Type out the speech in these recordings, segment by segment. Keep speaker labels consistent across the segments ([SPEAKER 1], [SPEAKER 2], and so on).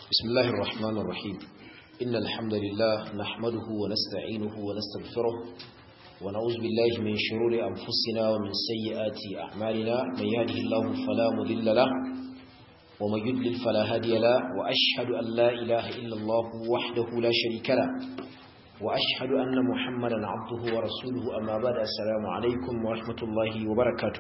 [SPEAKER 1] بسم الله الرحمن الرحيم إن الحمد لله نحمده ونستعينه ونستغفره ونعوذ بالله من شرور أنفسنا ومن سيئات أعمالنا من يهده الله فلا مضل له ومن يضلل فلا هادي له وأشهد أن لا إله إلا الله وحده لا شريك له وأشهد أن محمدا عبده ورسوله أما بعد السلام عليكم ورحمة الله وبركاته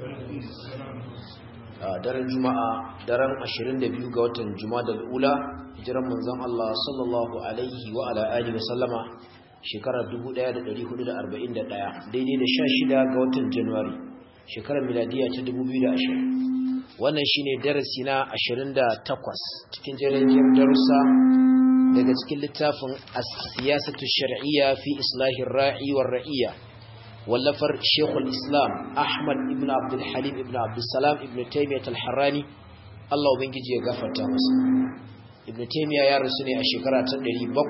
[SPEAKER 1] daren juma'a daren 22 ga watan juma'a ula hijiran manzon Allah sallallahu alaihi wa ala alihi wa sallama shekarar 1441 daidai da 16 ga watan january shekarar miladiya ta 2020 wannan shine darasi na 28 cikin jerin darussa daga cikin littafin as-siyasatu shar'iyya fi islahir ra'i war ra'iyya wallafar Sheikhul Islam Ahmad ibn Abdul Halim ibn Abdul Salam ibn Taymiyyah al-Harrani Allah ubangiji ya gafarta masa Ibn Taymiyyah ya rasu ne a shekara ta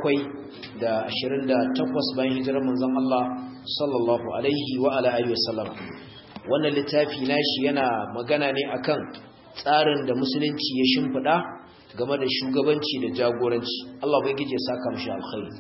[SPEAKER 1] 728 bayan hijirar manzon Allah sallallahu alaihi wa ala alihi wasallam wannan littafi nashi yana magana ne akan tsarin da musulunci ya shimfida game da shugabanci da jagoranci Allah ubangiji ya saka mishi alkhairi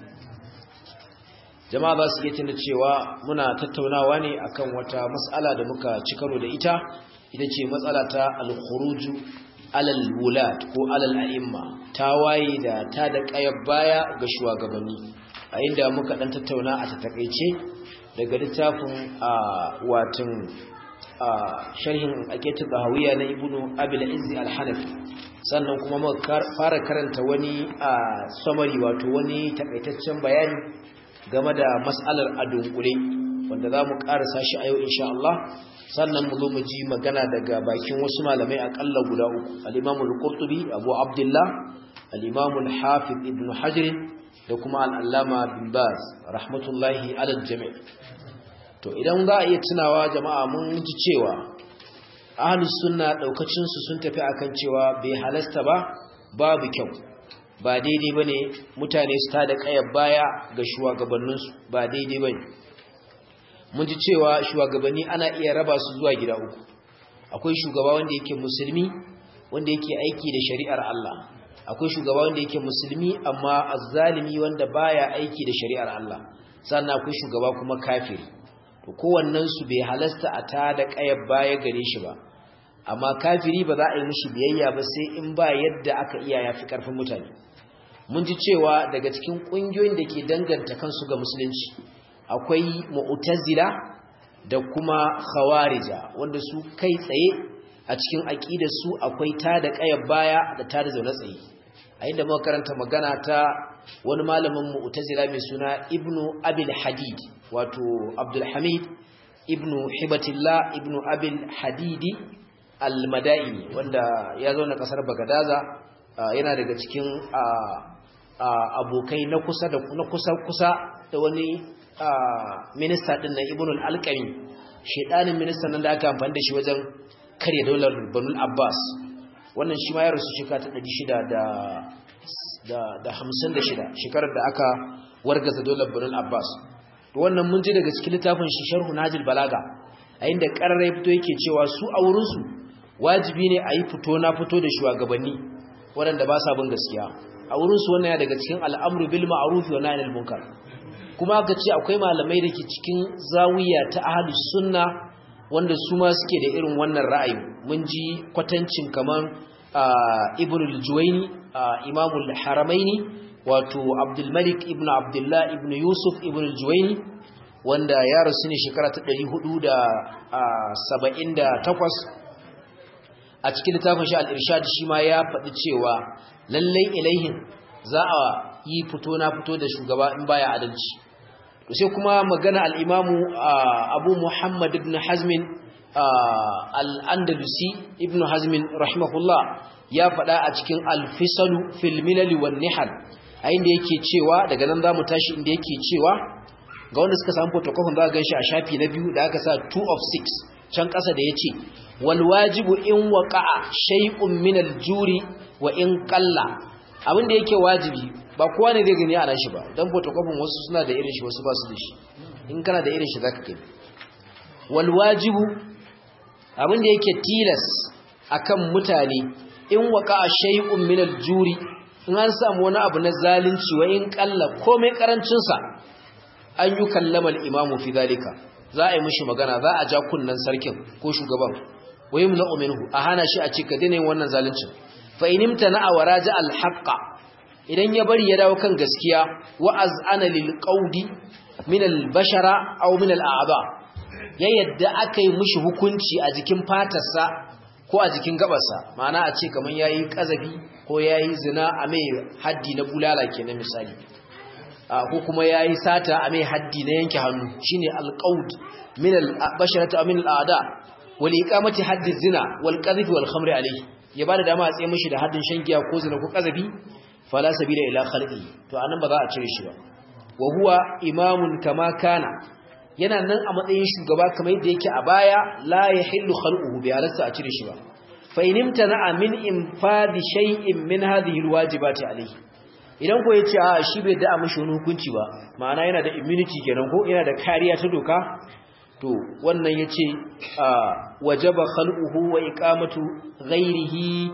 [SPEAKER 1] jama'a ba su iya tuna cewa muna tattaunawa ne akan wata matsala da muka ci karo da ita ita ce matsala ta al-khuruju alal wulad ko alal a'imma tawaye da ta da kayar baya ga shugabanni a inda muka dan tattauna a takaice daga littafin watan sharhin aqidatu bahawiyya na ibnu abil izzi al-hanafi sannan kuma muka fara karanta wani summary wato wani takaitaccen bayani game da mas'alar adunkule wanda za mu ƙarasa shi a yau insha Allah sannan mu zo mu ji magana daga bakin wasu malamai akalla guda uku al-Imam al-Qurtubi Abu Abdullah al-Imam al-Hafiz Ibn Hajar da kuma al-Allama bin Baz rahmatullahi ala al-jami' to idan za a iya tunawa jama'a mun ji cewa ahlus sunna daukacin su sun tafi akan cewa bai halasta ba babu kyau ba daidai ba ne mutane su ta da ƙayar baya ga shugabanninsu ba daidai ba ne mun ji cewa shugabanni ana iya raba su zuwa gida uku akwai shugaba wanda yake musulmi wanda yake aiki da shari'ar Allah akwai shugaba wanda yake musulmi amma azzalimi wanda baya aiki da shari'ar Allah sannan akwai shugaba kuma kafiri to kowannen su bai halasta a ta da ƙayar baya gare shi ba amma kafiri ba za a yi mishi biyayya ba sai in ba yadda aka iya yafi karfin mutane mun ji cewa daga cikin ƙungiyoyin da ke danganta kansu ga musulunci akwai mu'tazila da kuma khawarija wanda su kai tsaye a cikin aqidar su akwai ta da ƙayar baya da ta da zaune tsaye a inda muka karanta magana ta wani malamin mu'tazila mai suna ibnu abil hadid wato abdul hamid ibnu hibatillah ibnu abil hadidi al-madaini wanda ya zo na kasar bagadaza yana daga cikin abokai na kusa da na kusa kusa da wani minista din na ibnu al-alqami shedanin ministan nan da aka amfani da shi wajen karya daular banul abbas wannan shi ma ya rasu shekara ta 600 da 56 shekarar da aka wargaza daular banul abbas wannan mun ji daga cikin littafin shi sharhu najil balaga a inda ƙararrai fito yake cewa su a wurinsu wajibi ne a yi fito na fito da shugabanni waɗanda ba sa bin gaskiya a wurinsu wannan ya daga cikin al'amru bil ma'ruf wa nahy anil munkar kuma aka ce akwai malamai da ke cikin zawiya ta ahlus sunna wanda su ma suke da irin wannan ra'ayi mun ji kwatancin kaman ibn al-juwayni imam al-haramaini wato abdul malik ibn abdullah ibn yusuf ibn al-juwayni wanda ya rasu ne shekara ta 478 a cikin littafin shi al-irshad shi ma ya faɗi cewa lallai ilaihin za a yi fito na fito da shugaba in baya adalci to sai kuma magana al-imamu Abu Muhammad ibn Hazm al-Andalusi ibn Hazm rahimahullah ya faɗa a cikin al-Fisalu fil Milal wan Nihal a inda yake cewa daga nan zamu tashi inda yake cewa ga wanda suka samu photocopy za ka ganshi a shafi na biyu da aka sa 2 of 6 can ƙasa da yace wal wajibu in waqa'a shay'un min al-juri wa in qalla abin da yake wajibi ba kowa ne zai gani a shi ba dan photocopy wasu suna da irin shi wasu ba su da shi in kana da irin shi zaka kai wal wajibu abin da yake tilas akan mutane in waqa'a shay'un min al-juri in an samu wani abu na zalunci wa in kalla komai karancin sa an yi kallamal imamu fi zalika za a yi mishi magana za a ja kunnan sarkin ko shugaban wa yumna'u minhu a hana shi a ce ka daina yin wannan zaluncin fa inimta na awaraja alhaqa idan ya bari ya dawo kan gaskiya wa az'ana lil qawdi min al bashara aw min al a'ba ya yadda aka yi mishi hukunci a jikin fatarsa ko a jikin gabarsa ma'ana a ce kaman yayi kazabi ko yayi zina a mai haddi na bulala kenan misali ko kuma yayi sata a mai haddi na yanke hannu shine al qawd min al basharati aw min al a'da wal iqamati haddi zina wal qadhf wal khamri alayhi ya bada dama a tsaye mishi da haddin shan giya ko zina ko kazabi fala sabila ila khalqi to anan ba za a cire shi ba wa huwa imamun kama kana yana nan a matsayin shugaba kamar yadda yake a baya la yahillu khalquhu bi halasta a cire shi ba fa in imtana min infadi shay'in min hadhihi alwajibati alayhi idan ko yace a shi bai da mishi wani hukunci ba ma'ana yana da immunity kenan ko yana da kariya ta doka to wannan yace wajaba khalquhu wa iqamatu ghairihi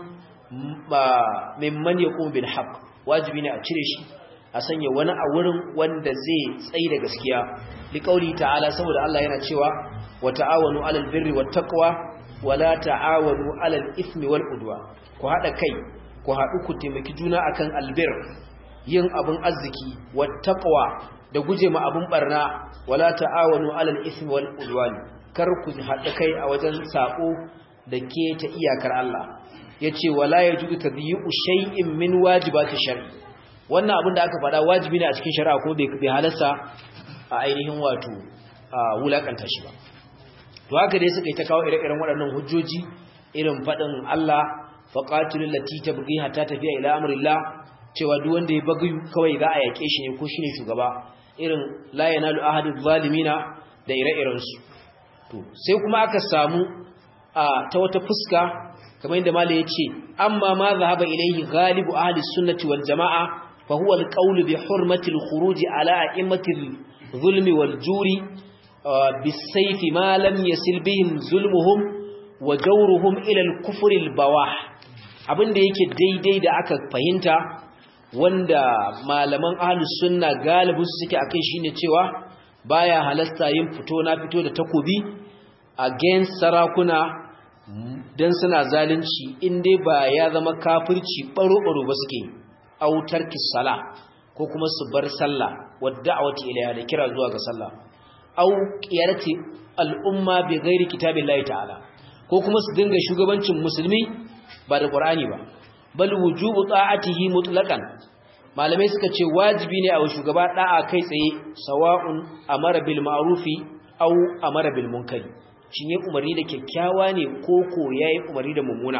[SPEAKER 1] mimman yaqum bil haqq wajibi ne a cire shi a sanya wani a wurin wanda zai tsayi da gaskiya liqauli ta'ala saboda Allah yana cewa wa ta'awanu 'alal birri wat taqwa wa la ta'awanu 'alal ithmi wal udwa ku hada kai ku hadu ku taimaki juna akan albir yin abun arziki wat taqwa da guje ma abun barna wala ta'awanu 'alal ithmi wal udwan kar ku hada kai a wajen sako da ke ta iyakar Allah yace wala yajudu tadyi'u shay'in min wajibati shar'i wannan abin da aka faɗa wajibi ne a cikin shari'a ko bai halarsa a ainihin wato wulakanta shi ba to haka dai suka yi ta kawo ire-iren waɗannan hujjoji irin faɗin Allah faqatilul lati tabghi hatta tafiya ila amrillah cewa duk wanda ya bagi kawai za a yake shi ne ko shine shugaba irin la yanalu ahadu zalimina da ire-iren su to sai kuma aka samu ta wata fuska kamar yadda malai yace amma ma zahaba ilayhi ghalibu ahli sunnati wal jamaa fa huwa al qawlu bi hurmati al khuruj ala a'immati al zulmi wal juri bis sayf ma lam yasil bihim zulmuhum wa jawruhum ila al kufr al bawah abinda yake daidai da aka fahimta wanda malaman ahli sunna galibu suke akai shine cewa baya halasta yin fito na fito da takobi against sarakuna dan suna zalunci in dai ba ya zama kafirci baro-baro ba suke autar kisala ko kuma su bar sallah wadda a wata ilaya da kira zuwa ga sallah au qiyarati al'umma bi ghairi kitabillahi ta'ala ko kuma su dinga shugabancin musulmi ba da qur'ani ba bal wujubu ta'atihi mutlaqan malamai suka ce wajibi ne a shugaba da'a kai tsaye sawa'un amara bil ma'rufi au amara bil munkari shin yayi umarni da kyakkyawa ne ko ko yayi umarni da mummuna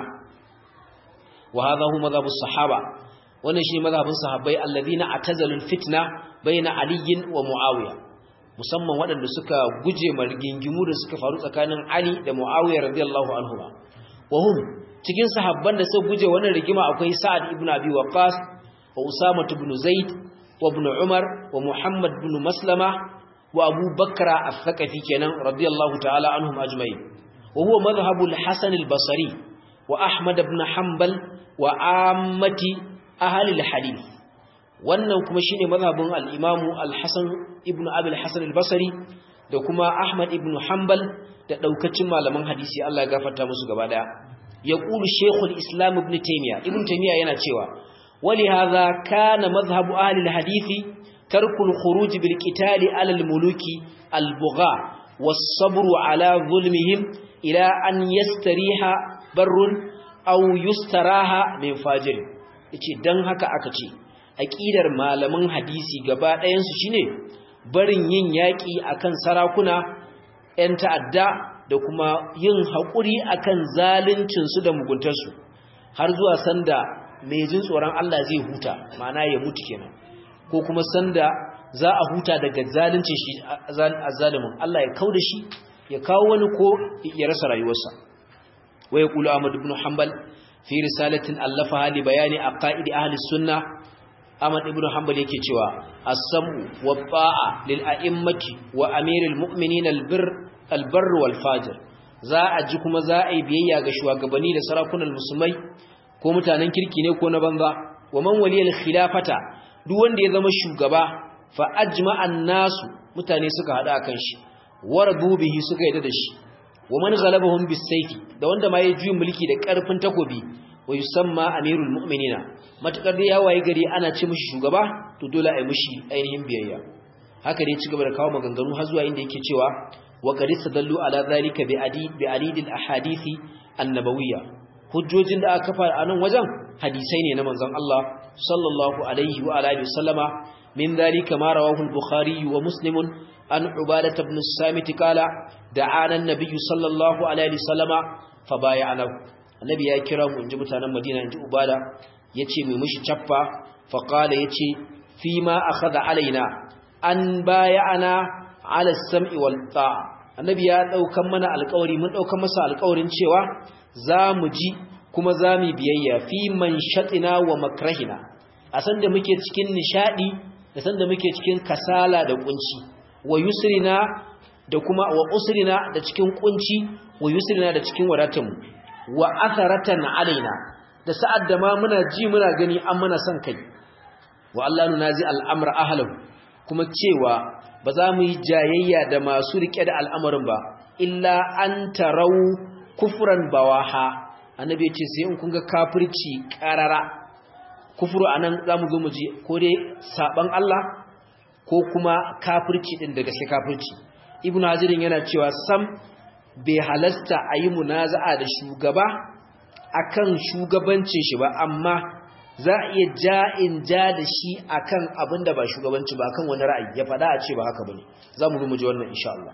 [SPEAKER 1] wa hadha hu madhhabu sahaba wannan shine madhhabin sahabbai alladhina atazalul fitna baina aliyin wa muawiya musamman waɗanda suka guje margingimu da suka faru tsakanin ali da muawiya radiyallahu anhu wa hum cikin sahabban da suka guje wannan rigima akwai sa'ad ibn abi waqas wa usama ibn zaid wa ibn umar wa muhammad ibn maslama wa abu bakra al-thaqafi kenan radiyallahu ta'ala anhum ajma'in wa huwa madhhabu al-hasan al-basri wa ahmad ibn hanbal wa ammati ahli al-hadith wannan kuma shine madhhabin al-imam al-hasan ibn abi al-hasan al-basri da kuma ahmad ibn hanbal da daukacin malaman hadisi Allah ya gafarta musu gaba daya yaqulu shaykhul islam ibn taymiya ibn taymiya yana cewa ولهذا كان مذهب أهل الحديث ترك الخروج بالقتال على الملوك البغاء والصبر على ظلمهم إلى أن يستريح بر أو يستراح من فاجر yace dan haka aka ce aqidar malaman hadisi gaba ɗayan su shine barin yin yaki akan sarakuna ƴan ta'adda da kuma yin haƙuri akan zaluncin su da muguntar su har zuwa sanda mai jin tsoron Allah zai huta ma'ana ya mutu kenan ko kuma sanda za a huta daga zalunci shi azzalimin Allah ya kauda shi ya kawo wani ko ya rasa rayuwarsa wa yaqulu Ahmad ibn Hanbal fi risalatin allafaha li bayani aqaid ahli sunna Ahmad ibn Hanbal yake cewa as-sam'u wa ta'a lil a'immati wa amiril mu'minin al-birr al-barr wal fajir za a ji kuma za a yi biyayya ga shugabanni da sarakunan musulmai ko mutanen kirki ne ko na banza wa man waliyal khilafata duk wanda ya zama shugaba fa ajma'an nasu mutane suka hada kan shi waradu bihi suka yadda da shi wa man ghalabahum bisayfi da wanda ma ya juyi mulki da karfin takobi wa yusamma amirul mu'minina matakar da ya waye gari ana ce mishi shugaba to dole a yi mishi ainihin biyayya haka dai ci gaba da kawo maganganu har zuwa inda yake cewa wa qad sadallu ala zalika bi adi bi alidil ahadithi annabawiyya hujjojin da aka kafa a nan wajen hadisai ne na manzon Allah sallallahu alaihi wa alihi wasallama min zalika ma rawahu al-bukhari wa muslim an ubadah ibn samit qala da'ana an-nabiy sallallahu alaihi wasallama fa bay'ana annabi ya kira mu inji mutanen madina inji ubada yace mai mushi chaffa fa qala yace fi ma akhadha alaina an bay'ana ala as-sam'i wal ta'a annabi ya daukan mana alƙawari mun daukan masa alƙawarin cewa za mu ji kuma za mu biyayya fi man shatina wa makrahina a san da muke cikin nishadi da san da muke cikin kasala da kunci wa yusrina da kuma wa usrina da cikin kunci wa yusrina da cikin wadatanmu wa atharatan alaina da sa'ad da ma muna ji muna gani an mana son kai wa Allah nunazi al'amra ahlahu kuma cewa ba za mu yi jayayya da masu rike da al'amarin ba illa an tarau kufran bawaha annabi ya ce sai in kun ga kafirci karara kufuru anan zamu zo mu ji ko dai saban Allah ko kuma kafirci din da gaske kafirci ibnu hazirin yana cewa sam bai halasta ayi munaza'a da shugaba akan shugabancin shi ba amma za a iya ja'in ja da shi akan abin da ba shugabanci ba akan wani ra'ayi ya faɗa a ce ba haka bane zamu zo mu ji wannan insha Allah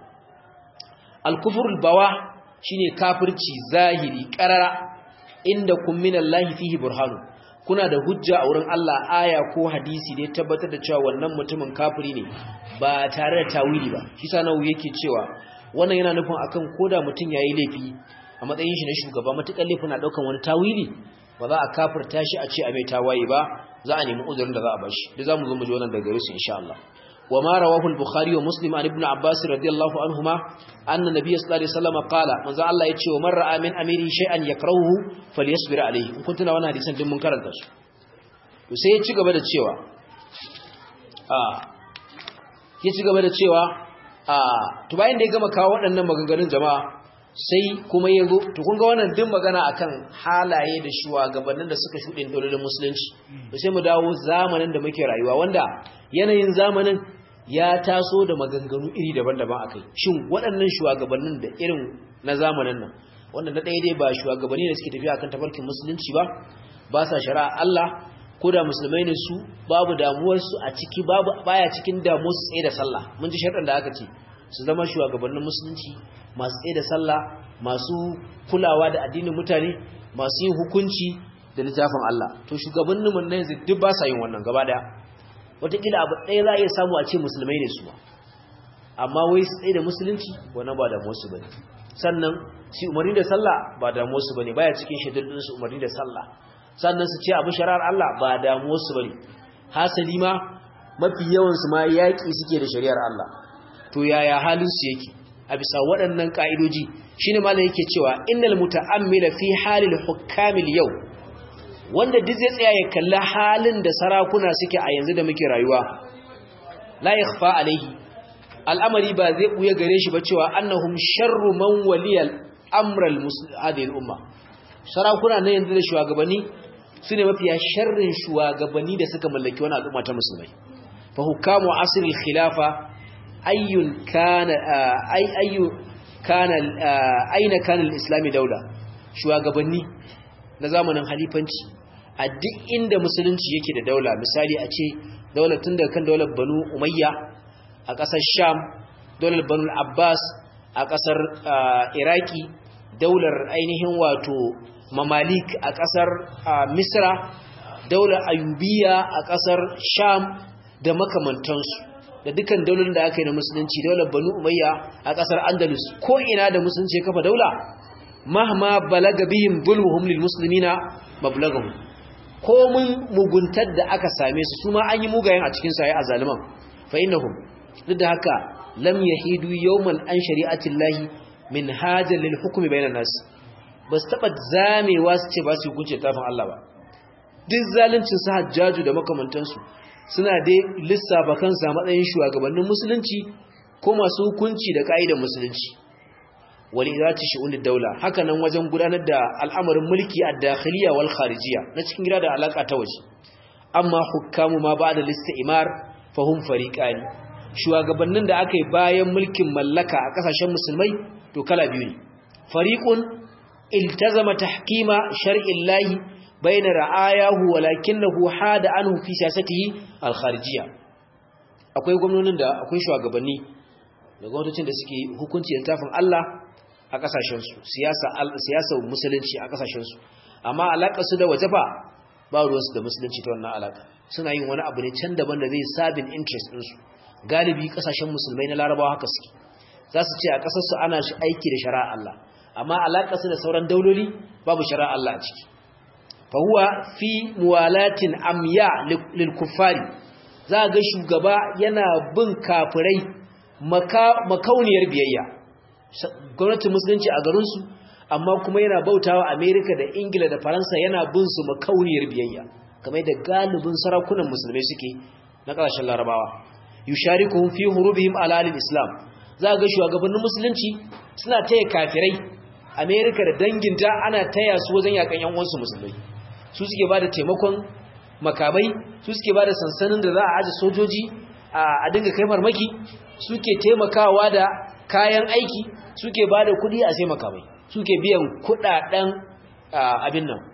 [SPEAKER 1] al-kufrul bawa shine kafirci zahiri qarara inda kun minallahi fihi burhanu kuna da hujja a wurin Allah aya ko hadisi da ya tabbatar da cewa wannan mutumin kafiri ne ba tare da tawili ba shi sanawu yake cewa wannan yana nufin akan koda mutum yayi laifi a matsayin shi na shugaba matukan laifin na daukan wani tawili ba za a kafirta shi a ce a mai tawaye ba za a nemi uzurin da za a bashi da zamu zo mu ji wannan daga gare su insha Allah وما رواه البخاري ومسلم عن ابن عباس رضي الله عنهما أن النبي صلى الله عليه وسلم قال من ذا الله يتشي ومن رأى من أميره شيئا يكرهه فليصبر عليه إن كنت نوانا حديثا دم منكر الدرس وسيتشي قبل التشيوى آه يتشي قبل التشيوى آه تباين دي كما كاوات أنما مغنغنين جماعة sai kuma ya zo to kun ga wannan din magana akan halaye da shugabannin da suka shuɗe dololin musulunci to sai mu dawo zamanin da muke rayuwa wanda yanayin zamanin ya taso da maganganu iri daban-daban akai shin waɗannan shugabannin da irin na zamanin nan wanda na ɗaya dai ba shugabanni da suke tafiya akan tafarkin musulunci ba ba sa shari'a Allah ko da musulmai ne su babu damuwar su a ciki babu baya cikin damuwar su tsaye da sallah mun ji sharɗin da aka ce su zama shugabannin musulunci masu tsaye da sallah masu kulawa da addinin mutane masu yin hukunci da littafin Allah to shugabannin mun ne yanzu duk ba sa yin wannan gaba daya wataƙila abu ɗaya za a iya samu a ce musulmai ne su ba amma wai su tsaye da musulunci wannan ba damuwar su bane sannan shi umarni da sallah ba damuwar su bane baya cikin shaidar su umarni da sallah sannan su ce abu shari'ar Allah ba damuwar su bane hasali ma mafi yawan su ma yaƙi suke da shari'ar Allah to yaya halin su yake a bisa waɗannan ka'idoji shine malam yake cewa innal muta'ammila fi halil hukamil yau wanda duk zai tsaya ya kalli halin da sarakuna suke a yanzu da muke rayuwa la yakhfa alaihi al'amari ba zai buya gare shi ba cewa annahum sharru man waliyal amral hadhihi al-umma sarakuna na yanzu da shugabanni sune mafiya sharrin shugabanni da suka mallaki wani al'umma ta musulmai fa hukamu asr al-khilafa ayyun kana ay ayyu kana aina kana al-islami daula shugabanni na zamanin halifanci a duk inda musulunci yake da daula misali a ce daular tun daga kan daular banu umayya a ƙasar sham daular banu abbas a ƙasar iraki daular ainihin wato mamalik a ƙasar misra daular ayubiya a ƙasar sham da makamantansu da dukkan daular da aka yi na musulunci daular banu umayya a ƙasar andalus ko ina da musulunci ya kafa daula mahma balaga bihim zulmuhum lil muslimina mablagahum ko mun muguntar da aka same su su ma an yi mugayen a cikin sa ya azaliman fa innahum duk da haka lam yahidu yawman an shari'atillahi min hajal lil hukmi bainan nas bas taba zamewa su ce ba su hukunce tafin Allah ba duk zaluncin su hajjaju da makamantansu suna dai lissafa kansa matsayin shugabannin musulunci ko masu hukunci da ka'idar musulunci wal irati shu'unid daula haka nan wajen gudanar da al'amarin mulki a dakhiliya wal kharijiyya na cikin gida da alaka ta waje amma hukamu ma ba'da listimar fahum fariqani shugabannin da aka yi bayan mulkin mallaka a kasashen musulmai to kala biyu ne fariqun iltazama tahkima shar'illahi bayna ra'ayahu walakinahu hada anhu fi siyasatihi al-kharijiyya akwai gwamnonin da akwai shugabanni da gwamnatocin da suke hukunci da tafin Allah a kasashen su siyasa siyasar musulunci a kasashen su amma alakar su da wajefa ba ruwansu da musulunci ta wannan alaka suna yin wani abu ne can daban da zai sabin interest ɗinsu galibi kasashen musulmai na larabawa haka suke za su ce a ƙasarsu ana shi aiki da shari'a Allah amma alaƙa su da sauran dauloli babu shari'a Allah a ciki fa huwa fi muwalatin amya lil kuffari za ga shugaba yana bin kafirai makauniyar biyayya gwamnatin musulunci a garinsu amma kuma yana bautawa Amerika da Ingila da Faransa yana bin su makauniyar biyayya kamar yadda galibin sarakunan musulmai suke na ƙasashen larabawa yusharikuhum fi hurubihim ala al-islam za ga shugabannin musulunci suna taya kafirai Amerika da danginta ana taya su wajen yakan yan uwansu musulmai su suke bada taimakon makamai su suke bada sansanin da za a aje sojoji a dinga kai farmaki suke taimakawa da kayan aiki suke bada kuɗi a sai makamai suke biyan kuɗaɗen abin nan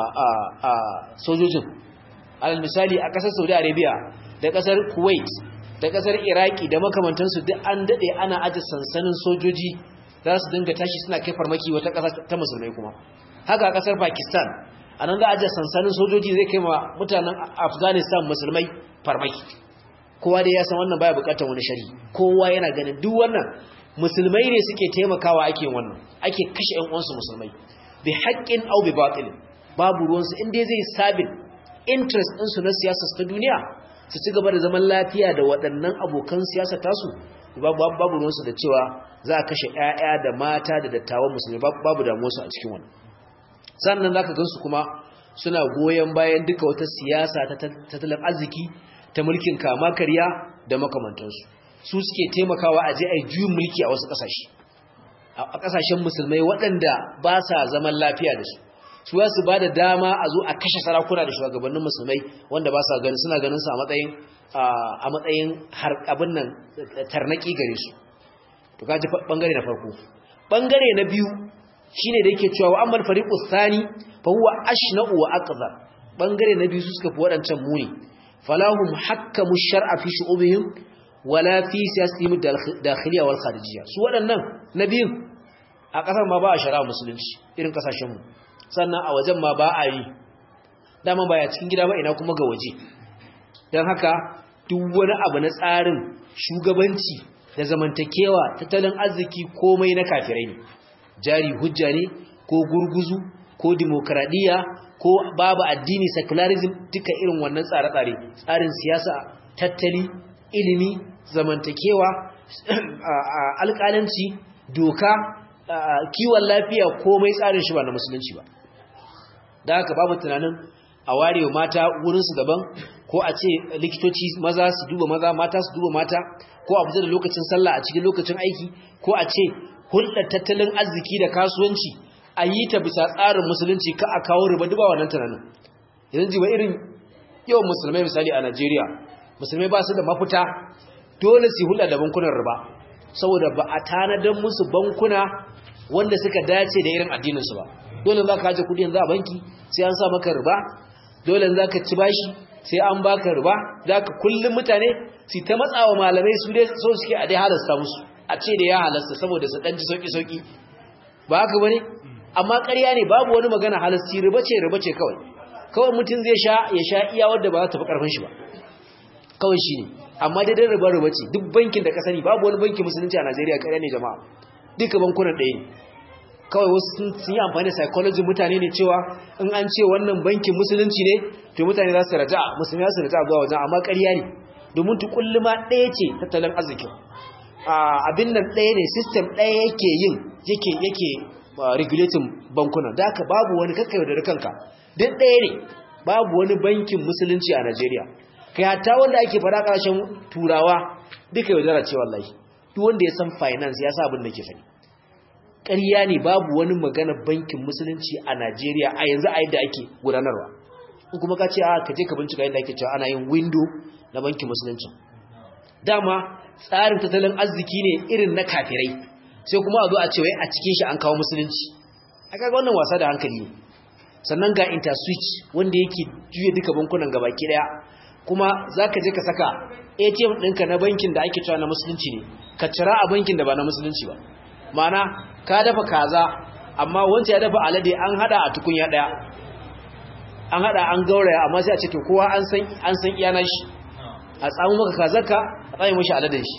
[SPEAKER 1] sojojin alal misali a ƙasar Saudi Arabia da ƙasar Kuwait da kasar iraki da makamantansu duk an dade ana aje sansanin sojoji za su dinga tashi suna kai farmaki wata kasa ta musulmai kuma haka kasar pakistan a nan za a aje sansanin sojoji zai kai ma mutanen afghanistan musulmai farmaki kowa dai ya san wannan baya bukatar wani shari kowa yana ganin duk wannan musulmai ne suke taimakawa ake wannan ake kashe ƴan uwansu musulmai bi haqqin aw bi batil babu ruwansu inda zai sabin interest ɗinsu na siyasar ta duniya su ci gaba da zaman lafiya da waɗannan abokan siyasa tasu babu ruwansu da cewa za a kashe 'ya'ya da mata da dattawan musulmi babu damuwarsu a cikin wani sannan za ka gansu kuma suna goyon bayan duka wata siyasa ta tattalin arziki ta mulkin kama karya da makamantansu su suke taimakawa a je a yi juyin mulki a wasu ƙasashe a ƙasashen musulmai waɗanda ba sa zaman lafiya da su su su ba da dama a zo a kashe sarakuna da shugabannin musulmai wanda ba sa gani suna ganin su a matsayin a matsayin har abin nan tarnaki gare su to kaji bangare na farko bangare na biyu shine da yake cewa ammal fariqu thani fa huwa ashna'u wa aqdar bangare na biyu su suka fi wadancan muni falahum hakkamu shar'a fi shu'ubihim wala fi siyasatihim dakhiliya wal kharijiyya su wadannan na biyun a kasar ma ba a shari'a musulunci irin kasashen mu sannan a wajen ma ba a yi dama baya cikin gida ba ina kuma ga waje don haka duk wani abu na tsarin shugabanci da zamantakewa tattalin arziki komai na kafirai ne jari hujja ne ko gurguzu ko demokradiyya ko babu addini secularism duka irin wannan tsare-tsare tsarin siyasa tattali ilimi zamantakewa alƙalanci doka kiwon lafiya komai tsarin shi ba na musulunci ba da haka babu tunanin a warewa mata wurinsu daban ko a ce likitoci maza su duba maza mata su duba mata ko a fita da lokacin sallah a cikin lokacin aiki ko a ce hulɗar tattalin arziki da kasuwanci a yi ta bisa tsarin musulunci ka a kawo riba duba wannan tunanin idan ji ba irin yawan musulmai misali a Najeriya musulmai ba su da mafita dole su hulɗa da bankunan riba saboda ba a tanadar musu bankuna wanda suka dace da irin addininsu ba dole za ka haje kudi yanzu a banki sai an sa maka riba dole za ka ci bashi sai an baka riba za ka kullum mutane su ta matsawa malamai su dai so suke a dai halasta musu a ce da ya halasta saboda su ɗan ji sauƙi-sauƙi ba haka ba ne amma ƙarya ne babu wani magana halasti riba ce riba ce kawai kawai mutum zai sha ya sha iya wadda ba za ta fi ƙarfin shi ba kawai shi ne amma dai dan riba riba ce duk bankin da ka sani babu wani bankin musulunci a najeriya ƙarya ne jama'a duka bankunan ɗaya ne kawai wasu sun yi amfani da psychology mutane ne cewa in an ce wannan bankin musulunci ne to mutane za su raja musulmi za su raja zuwa wajen amma ƙarya ne domin tukulluma ɗaya ce tattalin arzikin abin nan ɗaya ne system ɗaya yake yin yake yake regulating bankuna da haka babu wani kakkai da kanka duk ɗaya ne babu wani bankin musulunci a Najeriya kai hatta wanda ake fara ƙarshen turawa duka yaudara ce wallahi duk wanda ya san finance ya sa abin da ke faɗi ƙarya ne babu wani magana bankin musulunci a Najeriya a yanzu a yadda ake gudanarwa in kuma ka ce a ka je ka bincika yadda ake cewa ana yin window na bankin musulunci dama tsarin tattalin arziki ne irin na kafirai sai kuma a zo a ce wai a cikin shi an kawo musulunci a kaga wannan wasa da hankali ne sannan ga interswitch wanda yake juya duka bankunan gabaki daya kuma zaka je ka saka ATM ɗinka na bankin da ake cewa na musulunci ne ka cira a bankin da ba na musulunci ba ma'ana ka dafa kaza amma wanda ya dafa alade an hada a tukunya daya an hada an gauraya amma sai a ce to kowa an san an san iyana shi a tsamu maka kazarka a tsaye mashi aladen shi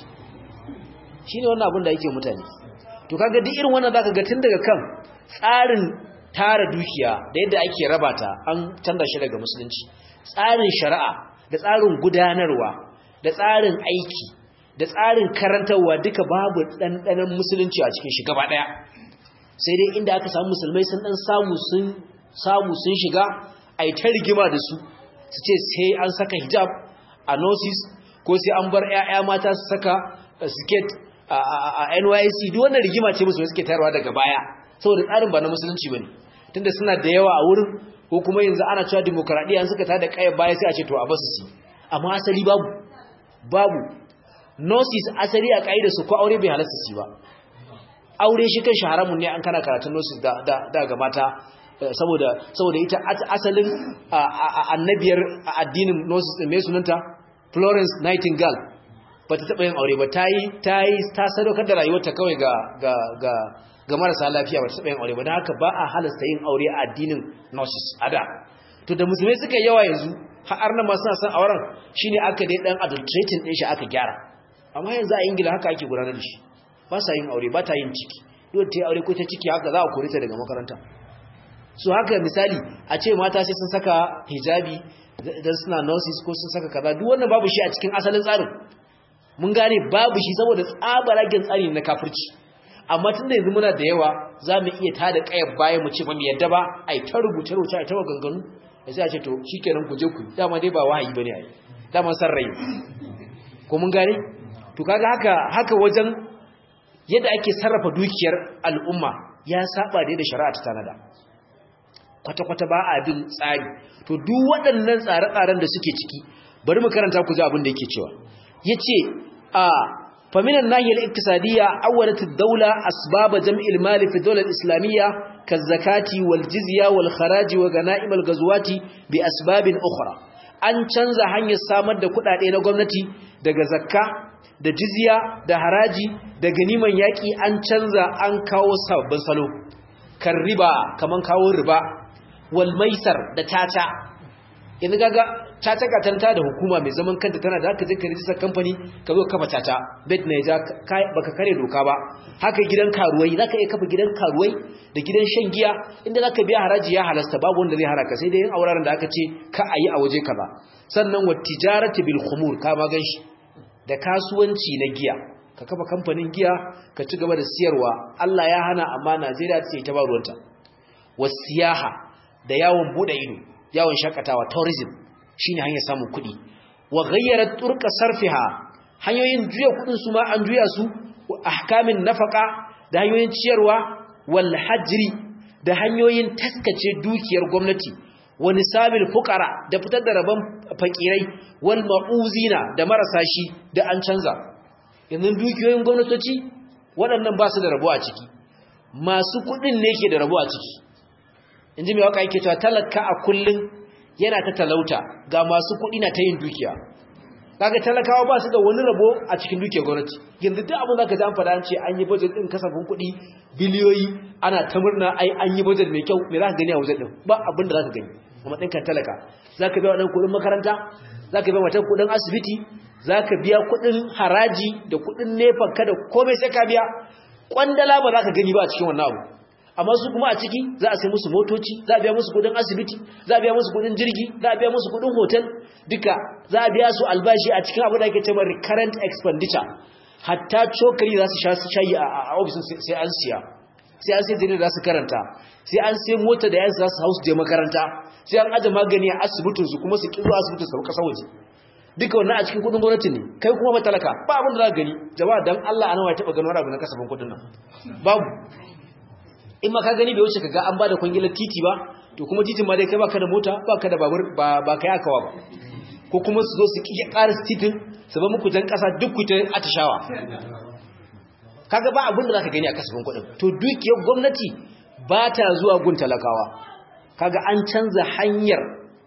[SPEAKER 1] shine wannan abin da yake mutane to kaga duk irin wannan zaka ga tun daga kan tsarin tara dukiya da yadda ake raba ta an canza shi daga musulunci tsarin shari'a da tsarin gudanarwa da tsarin aiki da tsarin karantarwa duka babu ɗanɗanon musulunci a cikin shi gaba ɗaya sai dai inda aka samu musulmai sun ɗan samu sun samu sun shiga a yi ta rigima da su su ce sai an saka hijab a nosis ko sai an bar 'ya'ya mata su saka siket a NYC duk wannan rigima ce musu suke tayarwa daga baya saboda tsarin ba na musulunci bane tunda suna da yawa a wurin ko kuma yanzu ana cewa demokradiya an suka tada kai baya sai a ce to a basu su amma asali babu babu nosis asali a kaida su ko aure bai halasta su ba aure shi kan haramun ne an kana karatun nosis da da, da ga mata saboda saboda ita asalin annabiyar addinin nosis din me sunanta Florence Nightingale ba ta taɓa yin aure ba ta yi ta yi ta sadaukar da rayuwarta kawai ga ga ga ga marasa lafiya ba ta taɓa yin aure ba don haka ba a halasta yin aure a addinin gnosis a da to da musulmai suka yawa yanzu har nan ma suna son auren shine aka dai dan adulterating din shi aka gyara amma yanzu a ingila haka ake gudanar da shi ba sa yin aure ba ta yin ciki yau ta yi aure ko ta ciki haka za a kore ta daga makaranta so haka misali a ce mata sai sun saka hijabi dan suna nurses ko sun saka kaza duk wannan babu shi a cikin asalin tsarin mun gane babu shi saboda tsabaragen tsari na kafirci amma tun da yanzu muna da yawa za mu iya tada kayar bayan mu ce ba mu yadda ba a yi ta rubuce rubuce a yi ta maganganu da sai a ce to shi kenan ku je ku dama dai ba wahayi ba ne a yi dama san rai ko mun gane to kaga haka haka wajen yadda ake sarrafa dukiyar al'umma ya saba da yadda shari'a ta tanada kwata-kwata ba a bin tsari to duk waɗannan tsare-tsaren da suke ciki bari mu karanta ku ji abin da yake cewa yace a faminan nahiyar iktisadiyya awwalat ad-dawla asbab jam'i al-mal fi ad-dawla al-islamiyya kaz-zakati wal-jizya wal-kharaj wa ganaim al-ghazwati bi asbabin ukhra an canza hanyar samar da kudade na gwamnati daga zakka da jizya da haraji da ganiman yaki an canza an kawo sabbin salo kan riba kaman kawo riba wal maisar da tata yanzu gaga tata katanta da hukuma mai zaman kanta tana da haka zai ka rijistar kamfani ka zo kafa tata bet na ja baka kare doka ba haka gidan karuwai za ka iya kafa gidan karuwai da gidan shan giya inda za ka biya haraji ya halasta babu wanda zai haraka sai dai yin auraren da aka ce ka a yi a waje ka ba sannan wa tijarati bil khumur ka ma ganshi da kasuwanci na giya ka kafa kamfanin giya ka ci gaba da siyarwa Allah ya hana amma Najeriya ce ta ba ruwanta wasiyaha da yawon bude ido yawon shakatawa tourism shine hanyar samun kuɗi wa ghayyarat turqa sarfiha hanyoyin juya kuɗin su ma an juya su wa ahkamin nafaqa da hanyoyin ciyarwa wal hajri da hanyoyin taskace dukiyar gwamnati wa nisabil fuqara da fitar da rabon fakirai wal mauzina da marasa shi da an canza yanzu dukiyoyin gwamnatoci waɗannan ba su da rabo a ciki masu kuɗin ne ke da rabo a ciki inji mai waka yake cewa talaka a kullun yana ta talauta ga masu kuɗi na ta yin dukiya kaga talakawa ba su da wani rabo a cikin dukiyar gwamnati yanzu duk abin da ka ji an faɗa an ce an yi budget din kasafin kuɗi biliyoyi ana ta murna ai an yi budget mai kyau me za ka gani a wajen din ba abin da za ka gani a matsayin kan talaka za ka biya waɗannan kuɗin makaranta za ka biya wata kuɗin asibiti za ka biya kuɗin haraji da kuɗin nefa kada komai sai ka biya kwandala ba za ka gani ba a cikin wannan abu amma su kuma a ciki za a sai musu motoci za a biya musu kudin asibiti za a biya musu kudin jirgi za a biya musu kudin hotel duka za a biya su albashi a cikin abu da ake cewa recurrent expenditure hatta cokali za su sha su shayi a ofisin sai an siya sai an sai jirgin za su karanta sai an sai mota da yansu za su hausu je makaranta sai an aje magani a asibitin su kuma su ki zuwa asibitin su kasa waje duka wannan a cikin kudin gwamnati ne kai kuma ba talaka ba abin da za ka gani jama'a dan Allah ana ya taba gano wani abu na kasafin kudin nan babu in ma ka gani bai wuce kaga an bada kwangilar titi ba to kuma titin ma dai kai baka da mota baka da babur ba ba kai akawa ba ko kuma su zo su kike ƙara titin su ba muku jan ƙasa duk ku ta atishawa kaga ba abin da zaka gani a kasafin kudin to dukiyar gwamnati ba ta zuwa gun talakawa kaga an canza hanyar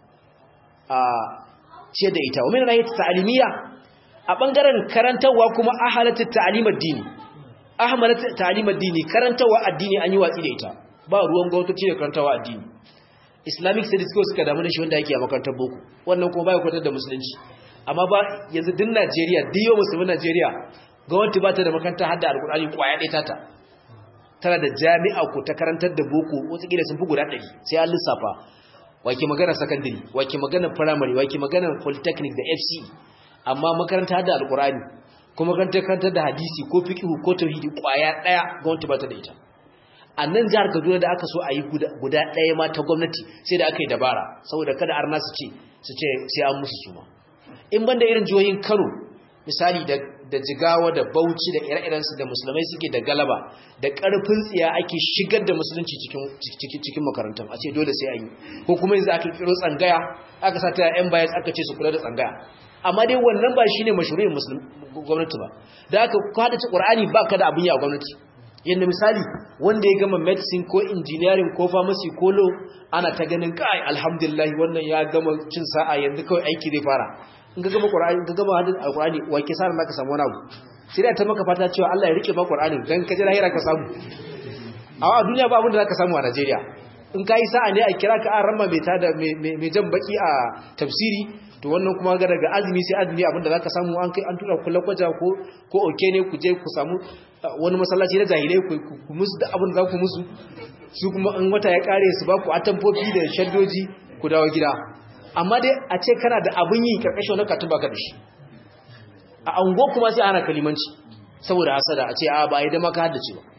[SPEAKER 1] a ce da ita wa min rahiyat ta'limiyya a bangaren karantawa kuma ahalatu ta'limad dini ahmalat ta'limad dini karantawa addini an yi watsi da ita ba ruwan gwamnati da karantawa addini islamic studies ko suka damu da shi wanda yake a makarantar boko wannan kuma baya kwatar da musulunci amma ba yanzu din Najeriya diyo musulmin Najeriya gwamnati ba ta da makaranta hadda alkur'ani kwaya ɗaya tata tana da jami'a ko ta karantar da boko wataƙila sun fi guda ɗari sai an lissafa wake magana secondary wake magana primary wake magana polytechnic da fce amma makaranta hadda alkur'ani ko makarantar karantar da hadisi ko fiqh ko tauhidi kwaya ɗaya gwamnati ba ta da ita a nan jihar kaduna da aka so a yi guda ɗaya ma ta gwamnati sai da aka yi dabara saboda kada arna su ce su ce sai an musu suma in banda irin jihohin kano misali da da jigawa da bauchi da ire-irensu da musulmai suke da galaba da ƙarfin tsiya ake shigar da musulunci cikin cikin makarantun a ce dole sai an yi ko kuma yanzu aka kiro tsangaya aka sa ta yan bayan aka ce su kula da tsangaya amma dai wannan ba shine mashru'in musulmi gwamnati ba da aka kwada ci qur'ani ba ka da abin yi a gwamnati yanda misali wanda ya gama medicine ko engineering ko pharmacy ko law ana ta ganin kai alhamdulillah wannan ya gama cin sa'a yanzu kawai aiki zai fara in ka gama Qur'ani ka gama hadin Al-Qur'ani wa ke sarar naka samu wani abu sai da ta maka fata cewa Allah ya rike maka Qur'ani dan ka ji lahira ka samu a duniya ba abin da zaka samu a Najeriya in kai sa'a ne a kira ka an ramma mai tada mai jan baki a tafsiri to wannan kuma ga daga azumi sai azumi abin da zaka samu an kai an tura kullu kwaja ko ko oke ne ku je ku samu wani masallaci na jahilai ku musu da abin da za ku musu su kuma in wata ya kare su ba ku atamfofi da shaddoji ku dawo gida amma dai a ce kana da abin yi karkashin wani katun baka da shi a ango kuma sai ana kalimanci saboda hasada a ce a ba yi da maka haddace ba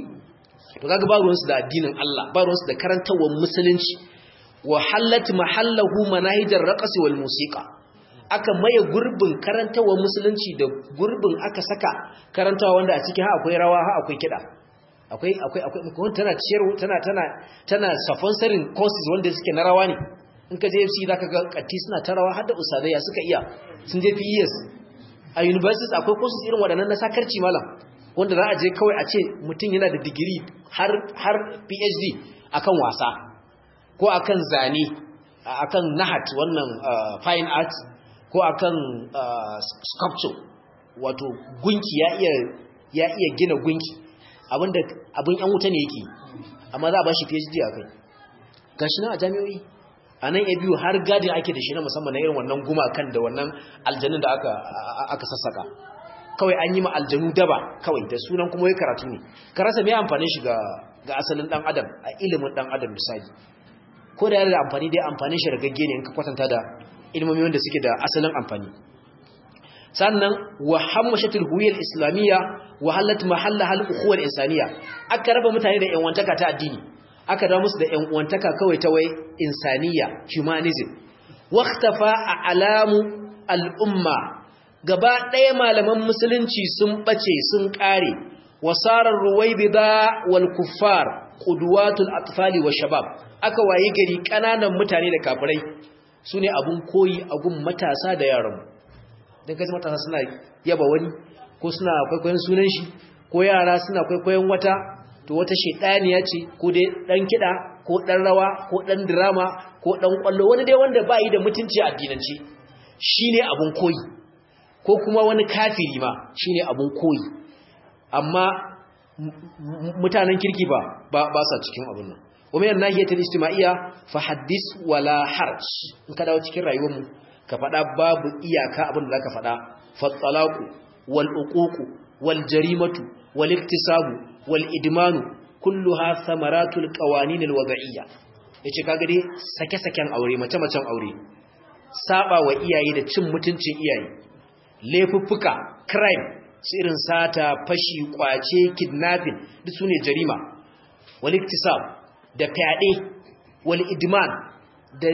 [SPEAKER 1] to kaga ba ruwansu da addinin Allah ba ruwansu da karantawar musulunci wa hallat mahallahu manahijar raqsi wal musiqa aka maye gurbin karantawar musulunci da gurbin aka saka karantawa wanda a cikin ha akwai rawa ha akwai kida akwai akwai akwai tana ciyar tana tana tana sponsoring courses wanda suke na rawa ne in ka je FC za ka ga katti suna tarawa har da usadaiya suka iya sun je PES a universities akwai courses irin waɗannan na sakarci malam wanda za a je kawai a ce mutum yana da digiri har har PhD akan wasa ko akan zane akan nahat wannan fine art ko akan sculpture wato gunki ya iya ya iya gina gunki abinda abin yan wuta ne yake amma za a ba shi PhD akai gashi na a jami'o'i a nan ya biyu har gadin ake da shi na musamman na irin wannan gumakan da wannan aljanun da aka aka sassaka kawai an yi ma aljanu daba kawai da sunan kuma ya karatu ne ka rasa mai amfani shi ga ga asalin dan adam a ilimin dan adam misali ko da yana da amfani dai amfani shi ragagge ne in ka kwatanta da ilmomi wanda suke da asalin amfani sannan wa hammashatul huwiyal islamiyya wa halat mahalla hal ukhuwal insaniya aka raba mutane da yan wantaka ta addini aka dawo musu da ‘yan uwantaka kawai ta wai insaniya humanism waktafa a alamu al'umma gaba ɗaya malaman musulunci sun ɓace sun ƙare wasarar ruwai bida wal kuffar ƙuduwatul atfali wa shabab aka waye gari ƙananan mutane da kafirai su ne abin koyi a gun matasa da yaran don kaji matasa suna yaba wani ko suna kwaikwayon sunan shi ko yara suna kwaikwayon wata to wata shedaniya ce ko dai dan kida ko dan rawa ko dan drama ko dan kwallo wani dai wanda bai da mutunci a addinance shine abun koyi ko kuma wani kafiri ma shine abun koyi amma mutanen kirki ba ba sa cikin abun nan kuma yana nahiyatul ijtima'iyya fa haddis wala harj in ka dawo cikin rayuwar mu ka fada babu iyaka abin da zaka fada fa talaqu wal uququ wal jarimatu wal iktisabu والإدمان كلها ثمرات القوانين الوضعية yace kaga dai sake-saken aure mace-macen aure saba wa iyaye da cin mutuncin iyaye laifuffuka crime su irin sata fashi kwace kidnapping duk sune jarima wal iktisab da fyaɗe wal idman da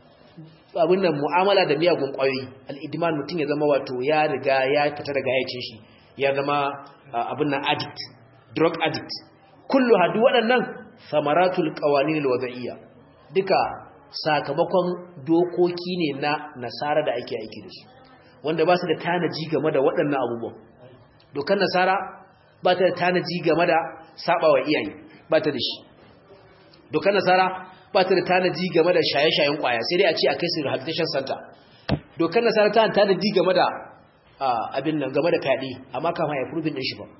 [SPEAKER 1] abin nan mu'amala da miyagun ƙwayoyi al'idman mutum ya zama wato ya riga ya fita daga yacin shi ya zama abin nan addict drug addict kullu hadu waɗannan samaratul qawaninil wada'iyya duka sakamakon dokoki ne na nasara da ake aiki da su wanda ba su da tanaji game da waɗannan abubuwan dokar nasara ba ta da tanaji game da sabawa iyaye ba ta da shi dokar nasara ba ta da tanaji game da shaye-shayen kwaya sai dai a ce a kai su rehabilitation center dokar nasara ta tanaji game da abin nan game da fyaɗe amma kama ya furbin ɗin shi ba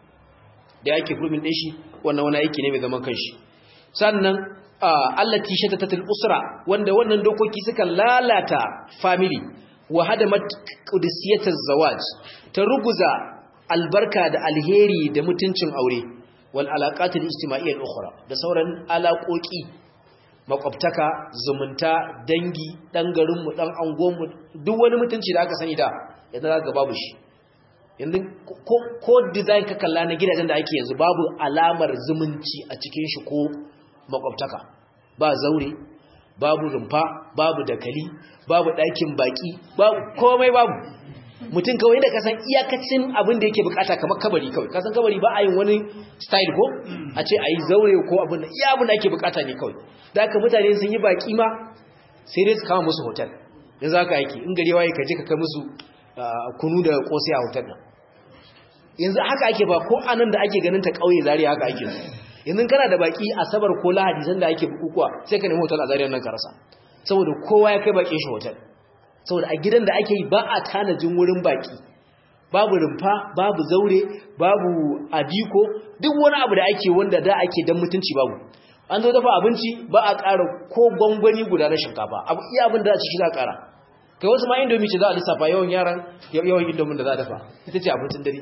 [SPEAKER 1] da yake furbin ɗin shi wannan wani aiki ne mai zaman kanshi sannan allati shatatatul usra wanda wannan dokoki suka lalata family wa hadamat qudusiyataz zawaj ta ruguza albarka da alheri da mutuncin aure wal alaqatul ijtima'iyyah ukhra da sauran alaƙoƙi makwabtaka zumunta dangi dan garin mu dan angon mu duk wani mutunci da aka sani da yanzu zaka babu shi yanzu ko ko design ka kalla na gidajen da ake yanzu babu alamar zumunci a cikin shi ko makwabtaka ba zaure babu rumfa babu dakali babu ɗakin baki babu komai babu mutum kawai da kasan iyakacin abin da yake bukata kamar kabari kawai kasan kabari ba a yin wani style ko a ce a yi zaure ko abin da iya abin da ake bukata ne kawai da aka mutane sun yi baki ma sai dai su kama musu hotel yanzu haka yake in gari waye ka je ka kai musu kunu da kosai a hotel nan yanzu haka ake ba ko anan da ake ganin ta kauye zariya haka ake yanzu kana da baki asabar ko lahadi sanda ake bukukuwa sai ka nemi hotel a zariyar nan ka rasa saboda kowa ya kai bakin shi hotel saboda a gidan da ake yi ba a tanajin wurin baki babu rumfa babu zaure babu adiko duk wani abu da ake wanda da ake dan mutunci babu an zo dafa abinci ba a ƙara ko gwangwani guda na shinkafa abu iya abin da za a ci shi za a ƙara kai wasu ma indomi ce za a lissafa yawan yaran yawan indomin da za a dafa ita ce abincin dare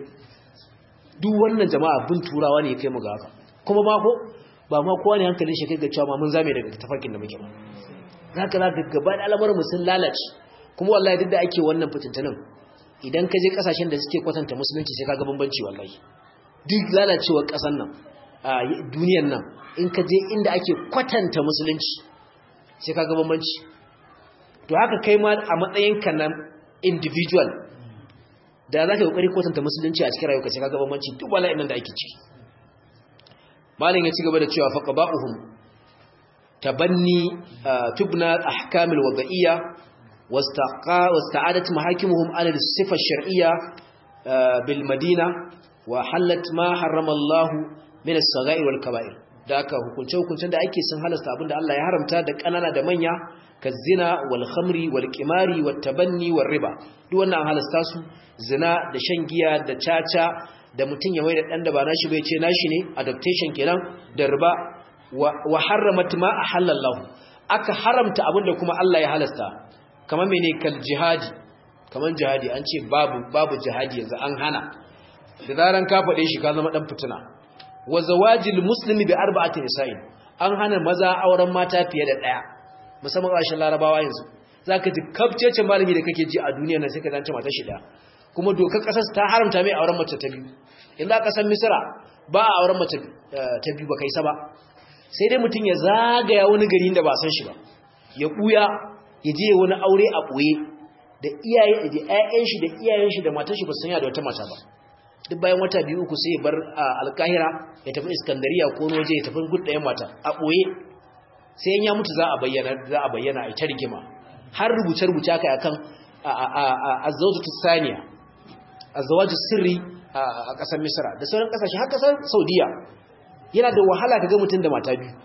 [SPEAKER 1] duk wannan jama'a bin turawa ne ya kai mu ga haka kuma ma ko ba ma kowa ne hankalin shi kai ga cewa ma mun zame daga tafarkin da muke ba zaka za ka gaba da al'amuran mu sun lalace kuma wallahi duk da ake wannan fitintunan idan ka je kasashen da suke kwatanta musulunci sai kaga bambanci wallahi duk lalacewar kasan nan a duniyar nan in ka je inda ake kwatanta musulunci sai kaga bambanci to haka kai ma a matsayin ka na individual da za ka yi kokari kwatanta musulunci a cikin rayuwa sai kaga bambanci duk bala'in nan da ake ciki malin ya ci gaba da cewa faqaba'uhum tabanni tubna ahkamil wada'iyya واستعادت محاكمهم على الصفة الشرعية بالمدينة وحلت ما حرم الله من الصغائر والكبائر da aka hukunce hukuncen da ake sun halasta abinda Allah ya haramta da kanana da manya ka zina wal khamri wal qimari wat tabanni war riba duk wannan halasta su zina da shan giya da caca da mutun ya maida dan da ba nashi bai ce nashi ne adaptation kenan da riba wa harramat ma ahallallahu aka haramta abinda kuma Allah ya halasta kamar mene kal jihadi kamar jihadi an ce babu babu jihadi yanzu an hana da zaran ka faɗe shi ka zama dan fitina wa zawajil muslimi bi arba'ati nisa'in an hana maza auren mata fiye da daya musamman ƙarshen larabawa yanzu zaka ji kafcece malami da kake ji a duniya nan sai ka zance mata shi daya kuma dokar kasar ta haramta mai auren mace ta biyu in za ka san misra ba a auren mace ta biyu ba kai sa ba sai dai mutum ya zagaya wani gari da ba san shi ba ya buya ya je wani aure a ɓoye da iyaye da ƴaƴan shi da iyayen shi da matar shi ba san ya da wata mata ba duk bayan wata biyu uku sai ya bar alkahira ya tafi iskandariya ko waje ya tafi gud ɗayan mata a ɓoye sai in ya mutu za a bayyana za a bayyana a ita rigima har rubuce rubuce aka akan azzawjatu saniya azzawaju sirri a ƙasar misra da sauran ƙasashe har ƙasar saudiya yana da wahala ka ga mutum da mata biyu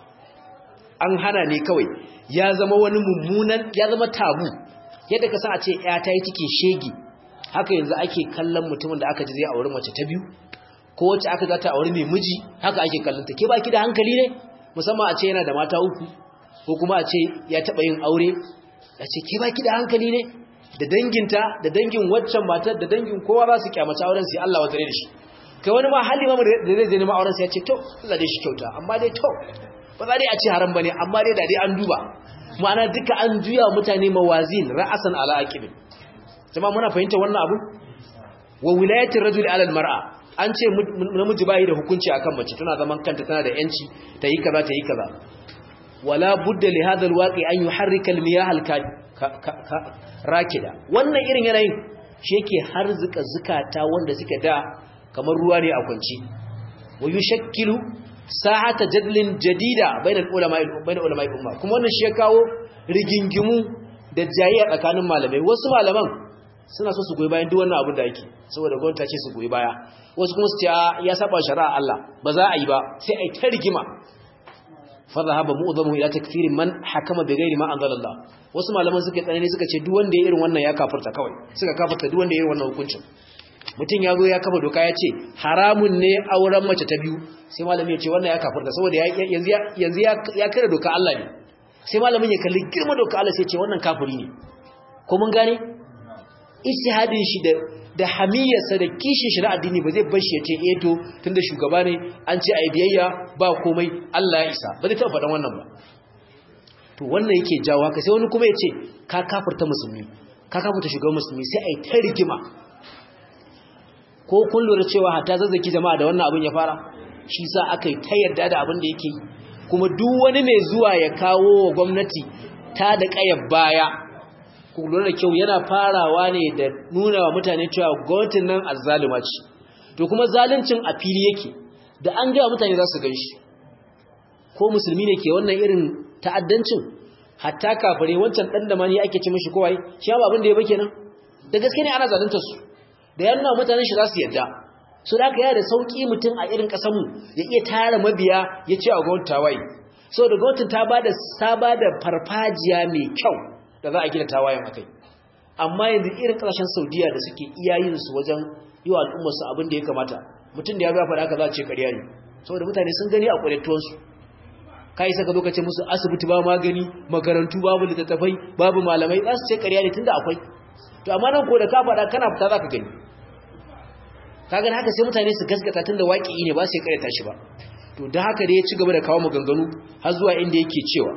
[SPEAKER 1] an hana ne kawai ya zama wani mummunan ya zama tabu yadda ka san a ce ya ta yi cikin shege haka yanzu ake kallon mutumin da aka ji zai auri mace ta biyu ko wacce aka za ta auri mai miji haka ake kallon ta ke baki da hankali ne musamman a ce yana da mata uku ko kuma a ce ya taɓa yin aure a ce ke baki da hankali ne da danginta da dangin waccan matar da dangin kowa za su kyamaci auren sai Allah wata da shi kai wani ma hali ma da zai zai nema auren sai ya ce to Allah dai shi kyauta amma dai to ba za dai a ce haram bane amma dai da dai an duba ma'ana duka an juya mutane mawazin ra'asan ala aqibin jama'a muna fahimta wannan abu wa wilayatir rajuli ala almar'a an ce namiji bai da hukunci akan mace tana zaman kanta tana da yanci ta yi kaza ta yi kaza wala budda li hadha alwaqi an yuharrika almiyah rakida wannan irin yanayin shi yake harzuka zukata wanda suke da kamar ruwa ne a kwanci wa yushakkilu sa'ata jadlin jadida bainal ulama bainal ulama umma kuma wannan shi ya kawo rigingimu da jayayya tsakanin malamai wasu malaman suna so su goyi bayan duk wannan abin da yake saboda gwamnati ta ce su goyi baya wasu kuma su ce ya saba shari'a Allah ba za a yi ba sai a yi ta rigima fa zahaba mu'zamu ila takfiri man hakama bi ghairi ma anzalallah wasu malaman suka tsanani suka ce duk wanda ya irin wannan ya kafirta kawai suka kafirta duk wanda ya irin wannan hukuncin mutum ya zo ya kafa doka ya ce haramun ne auren mace ta biyu sai malamin ya ce wannan ya kafirta saboda yanzu ya kare doka Allah ne sai malamin ya kalli girma doka Allah sai ce wannan kafiri ne ko mun gane ijtihadin shi da da hamiyarsa da kishin shi na addini ba zai bar shi ya ce eh to tunda shugaba ne an ce ai biyayya ba komai Allah ya isa ba zai taɓa faɗan wannan ba to wannan yake jawo haka sai wani kuma ya ce ka kafirta musulmi ka kafirta shugaban musulmi sai ai ta rigima ko kun lura cewa hatta zazzaki jama'a da wannan abin ya fara shi sa aka yi ta yarda da abin da yake yi kuma duk wani mai zuwa ya kawo wa gwamnati ta da ƙayar baya ku lura da kyau yana farawa ne da nuna wa mutane cewa gwamnatin nan azzalima ce to kuma zaluncin a fili yake da an gaya mutane za su gan shi ko musulmi ne ke wannan irin ta'addancin hatta kafare wancan ɗan da mani ake ci mishi kowai shi ba abin da ya bake nan da gaske ne ana zaluntar su da ya nuna mutanen shi za su yadda su da aka yi da sauƙi mutum a irin ƙasanmu ya iya tara mabiya ya ce a gwamnati tawaye so da gwamnatin ta ba da saba da farfajiya mai kyau da za a gina tawayen akai amma yanzu irin ƙasashen saudiya da suke iya yin su wajen yi wa al'ummarsu abin da ya kamata mutum da ya biya faɗa aka za a ce ƙarya ne saboda mutane sun gani a ƙwadattuwansu ka yi saka lokacin musu asibiti ba magani makarantu babu littattafai babu malamai za su ce ƙarya ne tunda akwai to amma nan ko da ka faɗa kana fita za ka gani kaga haka sai mutane su gaskata tunda waƙi ne ba sai ƙaryata shi ba to da haka dai ya ci gaba da kawo maganganu har zuwa inda yake cewa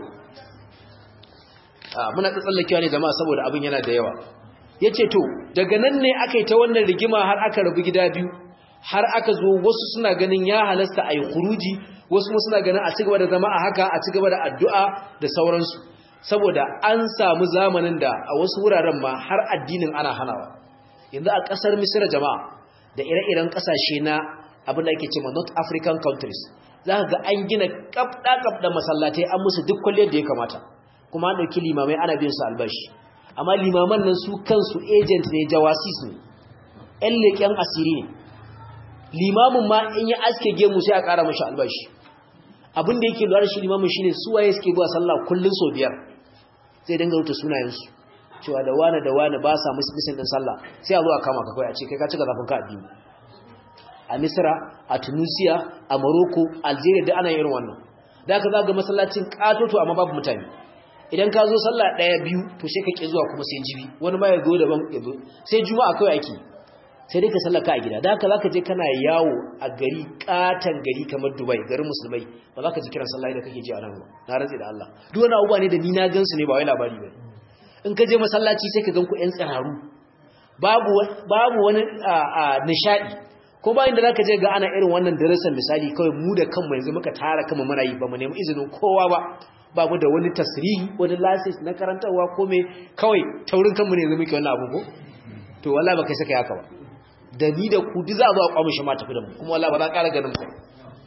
[SPEAKER 1] muna tsallakewa ne jama'a saboda abin yana da yawa yace to daga nan ne aka yi ta wannan rigima har aka rabu gida biyu har aka zo wasu suna ganin ya halasta a yi kuruji wasu kuma suna ganin a ci gaba da zama a haka a ci gaba da addu'a da sauransu saboda an samu zamanin da a wasu wuraren ma har addinin ana hanawa yanzu a ƙasar misira jama'a da ire-iren ƙasashe na abin da ake cewa north african countries za ka ga an gina ƙafɗa-ƙafɗa masallatai an musu duk kwalliyar da ya kamata kuma an ɗauki limamai ana biyan su albashi amma limaman nan su kansu agent ne jawasis ne ƴan leƙen asiri ne limamin ma in ya aske gemu sai a ƙara mashi albashi abin da yake lura da shi limamin shine su waye suke zuwa sallah kullun sau biyar zai dinga rubuta sunayensu cewa da wane da wane ba sa musulmin din sallah sai a zo a kama ka kai a ce kai ka cika zafin ka addini a misra a tunisia a morocco algeria da ana irin wannan da ka zaga masallacin katoto amma babu mutane idan ka zo sallah daya biyu to sai ka ki zuwa kuma sai jibi wani ma ya zo daban ya zo sai juma'a kawai ake sai dai ka sallaka a gida da haka zaka je kana yawo a gari katan gari kamar Dubai garin musulmai ba za ka ji kiran sallah da kake ji a nan ba na rantsi da Allah duk wani abubuwa ne da ni na gansu ne ba wai labari ba in ka je masallaci sai ka gan ku ƴan tsiraru babu babu wani nishadi ko bayan da zaka je ga ana irin wannan darajar misali kawai mu da kanmu yanzu muka tara kanmu muna yi ba mu nemi izinin kowa ba ba mu da wani tasrihi wani license na karantarwa ko me kawai taurin kanmu ne yanzu muke wannan abu ko to wallahi ba kai saka haka ba da ni da ku duk za a zo a kwamishe ma tafi da mu kuma wallahi ba za ƙara ganin ku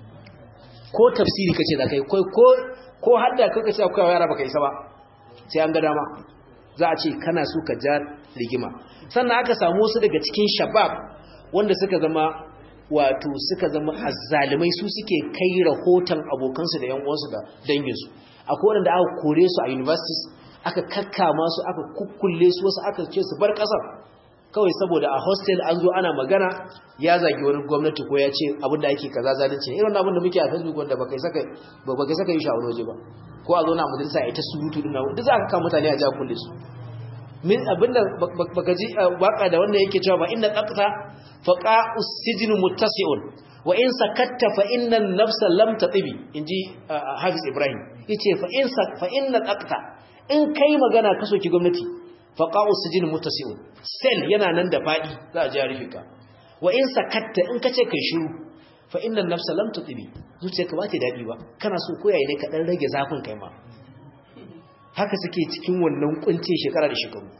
[SPEAKER 1] ko tafsiri kace za kai ko ko ko hadda kaka ce akwai yara baka isa ba sai an ga dama za a ce kana so ka ja rigima sannan aka samu wasu daga cikin shabab wanda suka zama wato suka zama azzalimai su suke kai rahoton abokansu da yan uwansu da danginsu akwai wanda aka kore su a universities aka kakkama su aka kukkulle su wasu aka ce su bar kasar kawai saboda a hostel an zo ana magana ya zagi wani gwamnati ko ya ce abin da ake kaza zalunci irin abin da muke a facebook wanda baka saka baka saka yi shawara waje ba ko a zo na majalisa ita surutu din nan duk za ka kama mutane a ja kulle su min abinda baka ji waka da wannan yake cewa ba inna qaqta faqa usjinu muttasi'un wa in sakatta fa inna an-nafsa lam tatibi inji hafiz ibrahim yace fa in fa inna qaqta in kai magana ka soki gwamnati faqa'u sijin muttasi'un sel yana nan da fadi za a ji rufe ka wa in sakatta in kace kai shiru fa inna an-nafsa lam tutibi zuciyarka ba ta dadi ba kana so koyaye ne ka dan rage zafin kai ma haka suke cikin wannan kunce shekara da shekaru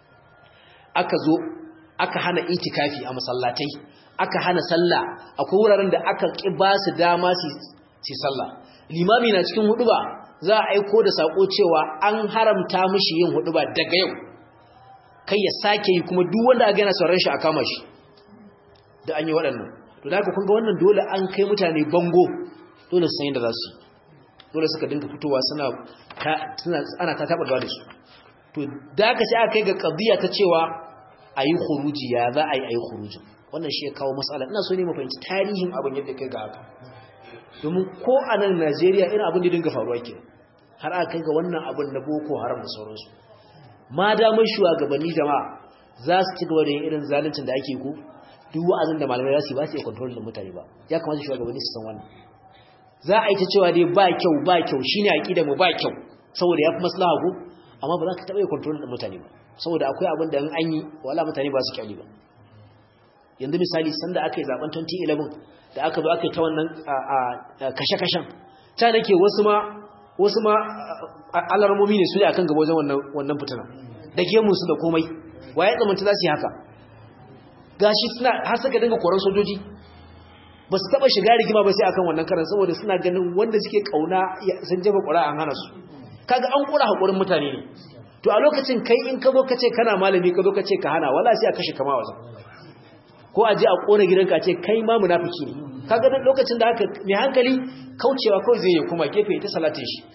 [SPEAKER 1] aka zo aka hana itikafi a masallatai aka hana sallah akwai wuraren da aka ki ba su dama su sallah limami na cikin huduba za a aiko da sako cewa an haramta mishi yin huduba daga yau kai ya sake yi kuma duk wanda aka yana sauran shi a kama shi da an yi waɗannan to da kun ga wannan dole an kai mutane bango dole su san yadda za su dole suka dinga fitowa suna ana ta taɓa da su to da aka sai aka kai ga ƙabiya ta cewa a yi huruji ya za a yi a yi hurujin wannan shi ya kawo matsala ina so ne mafahimci tarihin abin yadda kai ga haka domin ko a nan najeriya irin abin da dinga faruwa ke har aka kai ga wannan abin na boko haram da sauransu ma damar shugabanni jama'a za su ci gaba da yin irin zaluncin da ake ko duk wa'azin da malamai za su yi ba su iya kontrol da mutane ba ya kamata shugabanni su san wannan za a yi ta cewa dai ba kyau ba kyau shine aqida mu ba kyau saboda ya fi maslaha ko amma ba za ka taɓa yi kontrol da mutane ba saboda akwai abin da an yi wala mutane ba su kyali ba yanzu misali sanda aka yi zaben 2011 da aka zo aka yi ta wannan kashe-kashen ta nake wasu ma wasu ma alarmomi ne su ne akan gaba wajen wannan fitina da gemunsu da komai waye tsamanta za su yi haka gashi suna har suka dinga koran sojoji ba su taba shiga rigima ba sai akan wannan karan saboda suna ganin wanda suke kauna sun jefa ƙura an hana su kaga an kura hakurin mutane ne to a lokacin kai in ka zo ka ce kana malami ka zo ka ce ka hana wala sai a kashe kama wajen ko a je a kona gidanka ce kai ma munafiki ne kaga dan lokacin da haka mai hankali kaucewa kawai zai yi kuma gefe ta salatin shi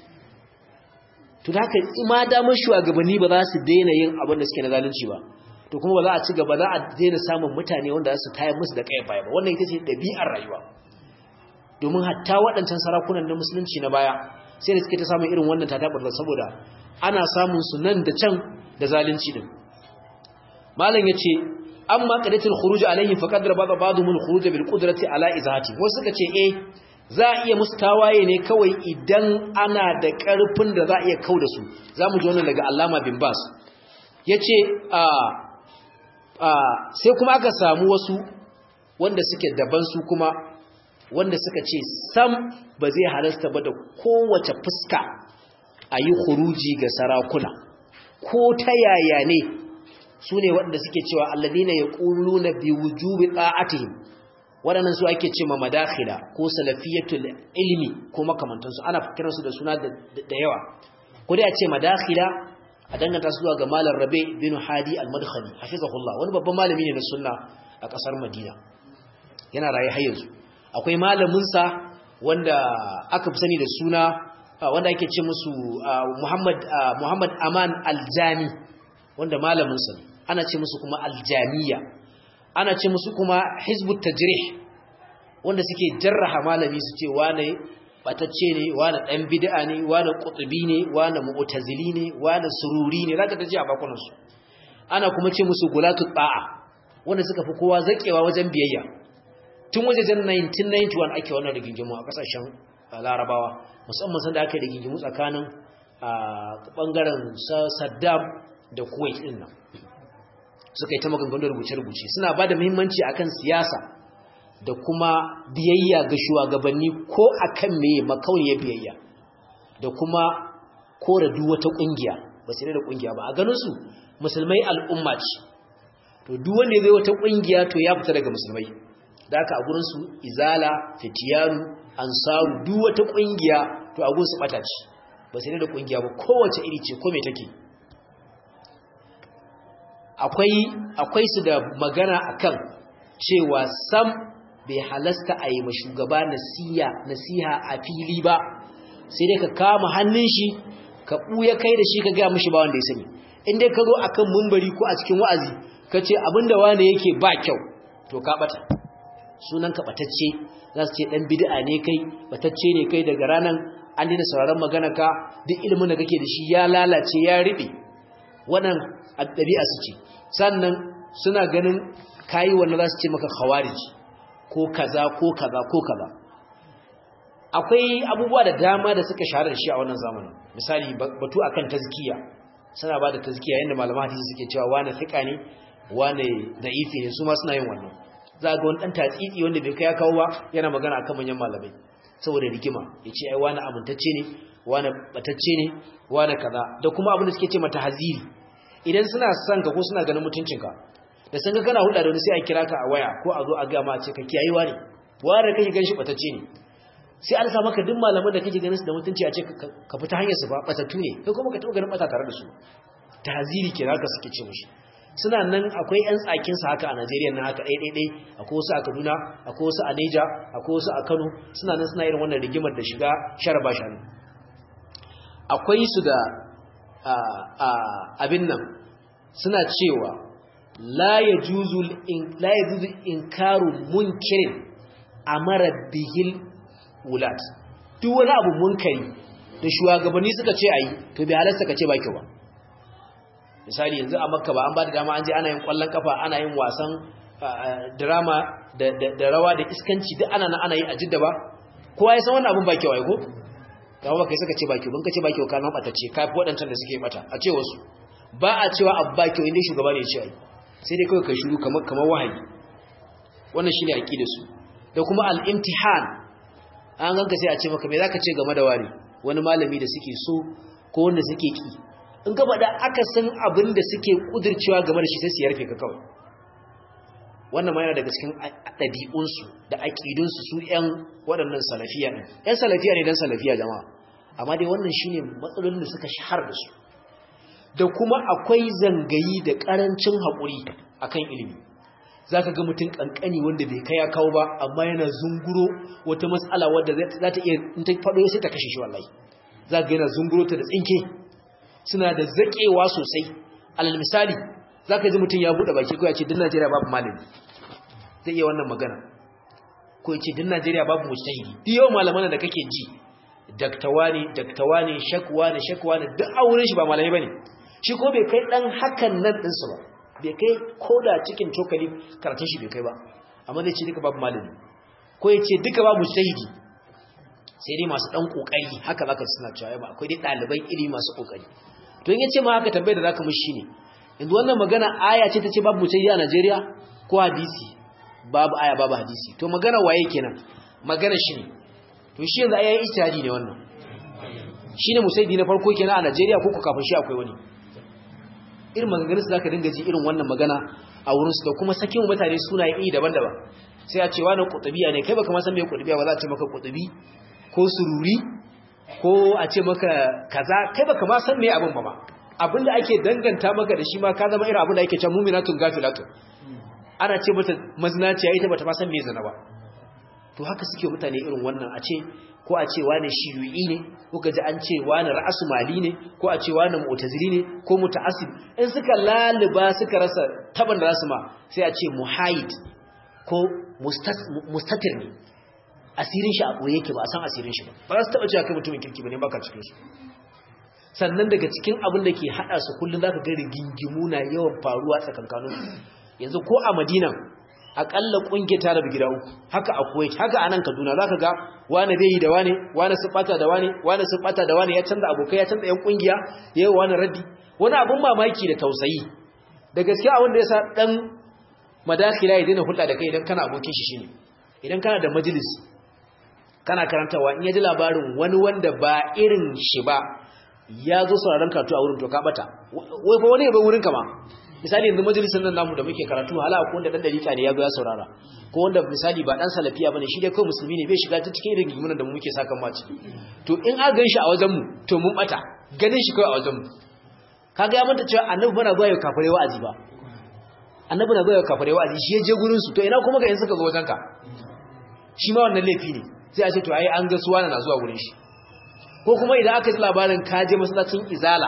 [SPEAKER 1] to da haka ima damar shugabanni ba za su daina yin abin da suke na zalunci ba to kuma ba za a ci gaba za a daina samun mutane wanda za su tayar musu da kayan baya ba wannan ita ce ɗabi'ar rayuwa domin hatta waɗancan sarakunan na musulunci na baya sai da suke ta samun irin wannan tatabar saboda ana samun su nan da can da zalunci din malam yace amma qadatul khuruj alaihim faqad rabada ba'dhum al-khuruj bil qudrati ala izahati wasu suka ce eh za a iya musu tawaye ne kawai idan ana da karfin da za a iya kauda su zamu ji wannan daga Allama bin Bas yace a a sai kuma aka samu wasu wanda suke daban su kuma wanda suka ce sam ba zai halasta ba da kowace fuska a yi khuruji ga sarakuna ko ta yaya ne su ne waɗanda suke cewa alladina ya ƙulu na bi wujubi ɗa'atihim waɗannan su ake ce ma madakhila ko salafiyatul ilmi ko makamantansu ana kiransu da suna da yawa ko dai a ce madakhila a danganta su zuwa ga malar rabe bin hadi al-madkhali hafizahullah wani babban malami ne na sunna a ƙasar madina yana raye har yanzu akwai malaminsa wanda aka fi sani da suna wanda ake ce musu Muhammad Muhammad Aman Aljami wanda malaminsa ne ana ce musu kuma Aljamiya ana ce musu kuma Hizbut Tajrih wanda suke jarraha malami su ce wane batacce ne wane dan bid'a ne wane qutbi ne wane mu'tazili ne wane sururi ne zaka taji a bakunan su ana kuma ce musu gulatu ta'a wanda suka fi kowa zakewa wajen biyayya tun wajejen 1991 ake wannan rigingimu a kasashen larabawa musamman sanda aka yi rigingimu tsakanin bangaren saddam da kuwait din nan suka yi ta maganganu rubuce-rubuce suna ba da muhimmanci akan siyasa da kuma biyayya ga shugabanni ko akan meye makauniyar biyayya da kuma kora duk wata kungiya ba sai da kungiya ba a ganin su musulmai al'umma ce to duk wanda zai wata kungiya to ya fita daga musulmai da aka a gurinsu izala fitiyaru ansaru duk wata kungiya to a gunsu bata ce ba sai da kungiya ba kowace iri ce ko me take akwai akwai su da magana akan cewa sam bai halasta a yi shugaba nasiya nasiha a fili ba sai dai ka kama hannun shi ka buya kai da shi ka ga mishi ba wanda ya sani in dai ka zo akan mumbari ko a cikin wa'azi ka ce abinda wane yake ba kyau to ka bata sunan ka batacce za su ce dan bid'a ne kai batacce ne kai daga ranan an dina sauraron magana ka duk ilimin da kake da shi ya lalace ya riɓe wannan ɗabi'a su ce sannan suna ganin kayi wannan za su ce maka khawarij ko kaza ko kaza ko kaza akwai abubuwa da dama da suka shahara da shi a wannan zamanin misali batu akan tazkiya suna ba da tazkiya yadda malaman hadisi suke cewa wane fika ne wane da'ifi ne su ma suna yin wannan za ga wani ɗan tatsitsi wanda bai kai ya kawo ba yana magana akan manyan malamai saboda rigima ya ce ai wani amintacce ne wani batacce ne wani kaza da kuma abin da suke ce mata haziri idan suna son ka ko suna ganin mutuncinka da sun ga kana hulɗa da wani sai a kira ka a waya ko a zo a gama ce ka kiyayi wani wani da kake ganshi batacce ne sai an sa maka duk malaman da kake ganin su da mutunci a ce ka fita hanyar su ba batattu ne kai kuma ka taɓa ganin bata tare da su tahziri kira ka suke ce mushi suna nan akwai yan tsakin sa haka a Najeriya nan haka ɗaiɗaiɗai akwai wasu a Kaduna akwai wasu a Niger akwai wasu a Kano suna nan suna irin wannan rigimar da shiga sharaba shanu akwai su da abin nan suna cewa la yajuzu la yajuzu inkaru munkirin amara bihil wulat duk wani abu munkari da shugabanni suka ce ayi to bai halarsa ka ce ba kyau ba misali yanzu a makka ba an ba da dama an je ana yin kwallon kafa ana yin wasan drama da rawa da iskanci duk ana ana yi a jidda ba kowa ya san wannan abun ba kyau ai ko kawo ba kai suka ce ba kyau ban ka ce ba kyau ka nan ɓatacce ka fi waɗancan da suke ɓata a ce wasu ba a cewa abu ba kyau inda shugaba ne ya ce ai sai dai kawai ka shuru kamar kamar wahayi wannan shine aqidar su da kuma al-imtihan an ganka sai a ce maka me zaka ce game da wani wani malami da suke so ko wanda suke ki in ka faɗa aka san abin da suke kudircewa game da shi sai su yarfe ka kawai wannan ma yana daga cikin ɗabi'unsu da aƙidunsu su ‘yan waɗannan salafiya ɗin ‘yan salafiya ne don salafiya jama'a amma dai wannan shi ne matsalolin da suka shahar da su da kuma akwai zangayi da ƙarancin haƙuri a kan ilimi za ka ga mutum ƙanƙani wanda bai kai ya kawo ba amma yana zunguro wata matsala wadda za ta iya in ta faɗo sai ta kashe shi wallahi za ka yana zunguro ta da tsinke suna da zaƙewa sosai alal misali za ka ji mutum ya buɗe baki ko ya ce din najeriya babu malami zai iya wannan magana ko ya ce din najeriya babu mujtahidi duk yau malaman da kake ji daktawa ne daktawa ne shakwa ne shakwa ne duk a wurin shi ba malami bane shi ko bai kai dan hakan nan ɗinsu ba bai kai ko da cikin cokali karatun shi bai kai ba amma zai ce duka babu malami ko ya ce duka babu mujtahidi sai dai masu dan kokari haka zaka suna cewa ba akwai dai ɗaliban ilimi masu kokari to in ya ce ma haka tambayar da zaka mishi ne yanzu wannan magana aya ce ta ce babu mujtahidi a Najeriya ko hadisi babu aya babu hadisi to magana waye kenan magana shi ne to shi yanzu ayayin ijtihadi ne wannan shine musaidi na farko kenan a Najeriya ko ku kafin shi akwai wani irin maganganun su zaka dinga ji irin wannan magana a wurin su da kuma sakin mutane sunaye iri daban-daban sai a ce wani kutubiya ne kai baka ma san me kutubiya ba za a ce maka kutubi ko sururi ko a ce maka kaza kai baka ma san me abin ba ma abinda ake danganta maka da shi ma ka zama irin abinda ake cewa mu'minatun gafilatun ana ce mata mazinaciya ita bata ma san me zina ba to haka suke mutane irin wannan a ce ko a ce wani shiyu'i ne ko gaji an ce wani ra'asu mali ne ko a ce wani mu'tazili ne ko muta'assib in suka laliba suka rasa taban da rasu ma sai a ce muhayid ko mustatir ne asirin shi a ɓoye yake ba a san asirin shi ba ba za su taɓa cewa kai mutumin kirki ba ne baka cikin su sannan daga cikin abin da ke haɗa su kullum za ka ga rigingimu na yawan faruwa tsakankanin yanzu ko a madina akalla kungiyar ta rabu gida uku haka a kuwait haka a nan kaduna za ka ga wane bai yi da wane wane su bata da wane wane su bata da wane ya canza abokai ya canza yan kungiya ya yi wane raddi wani abin mamaki da tausayi da gaskiya abin da ya sa dan madakila ya daina hulɗa da kai idan kana abokin shi shine idan kana da majalis kana karantawa in ya ji labarin wani wanda ba irin shi ba ya zo sauraron karatu a wurin to ka bata wai fa wani ya bar wurin ka ma misali yanzu majalisar nan namu da muke karatu hala ko wanda dan dalika ne ya zo ya saurara ko wanda misali ba dan salafiya bane shi dai kai musulmi ne bai shiga ta cikin irin gimunan da mu muke saka ma ciki to in a gan shi a wajen mu to mun bata ganin shi kai a wajen mu kaga ya manta cewa annabi bana zuwa ya kafare wa'azi ba annabi na zuwa ya kafare wa'azi shi ya je gurin su to ina kuma ga in suka zo wajen ka shi ma wannan laifi ne sai a ce to ai an ga suwana na zuwa gurin shi ko kuma idan aka ji labarin ka je masallacin izala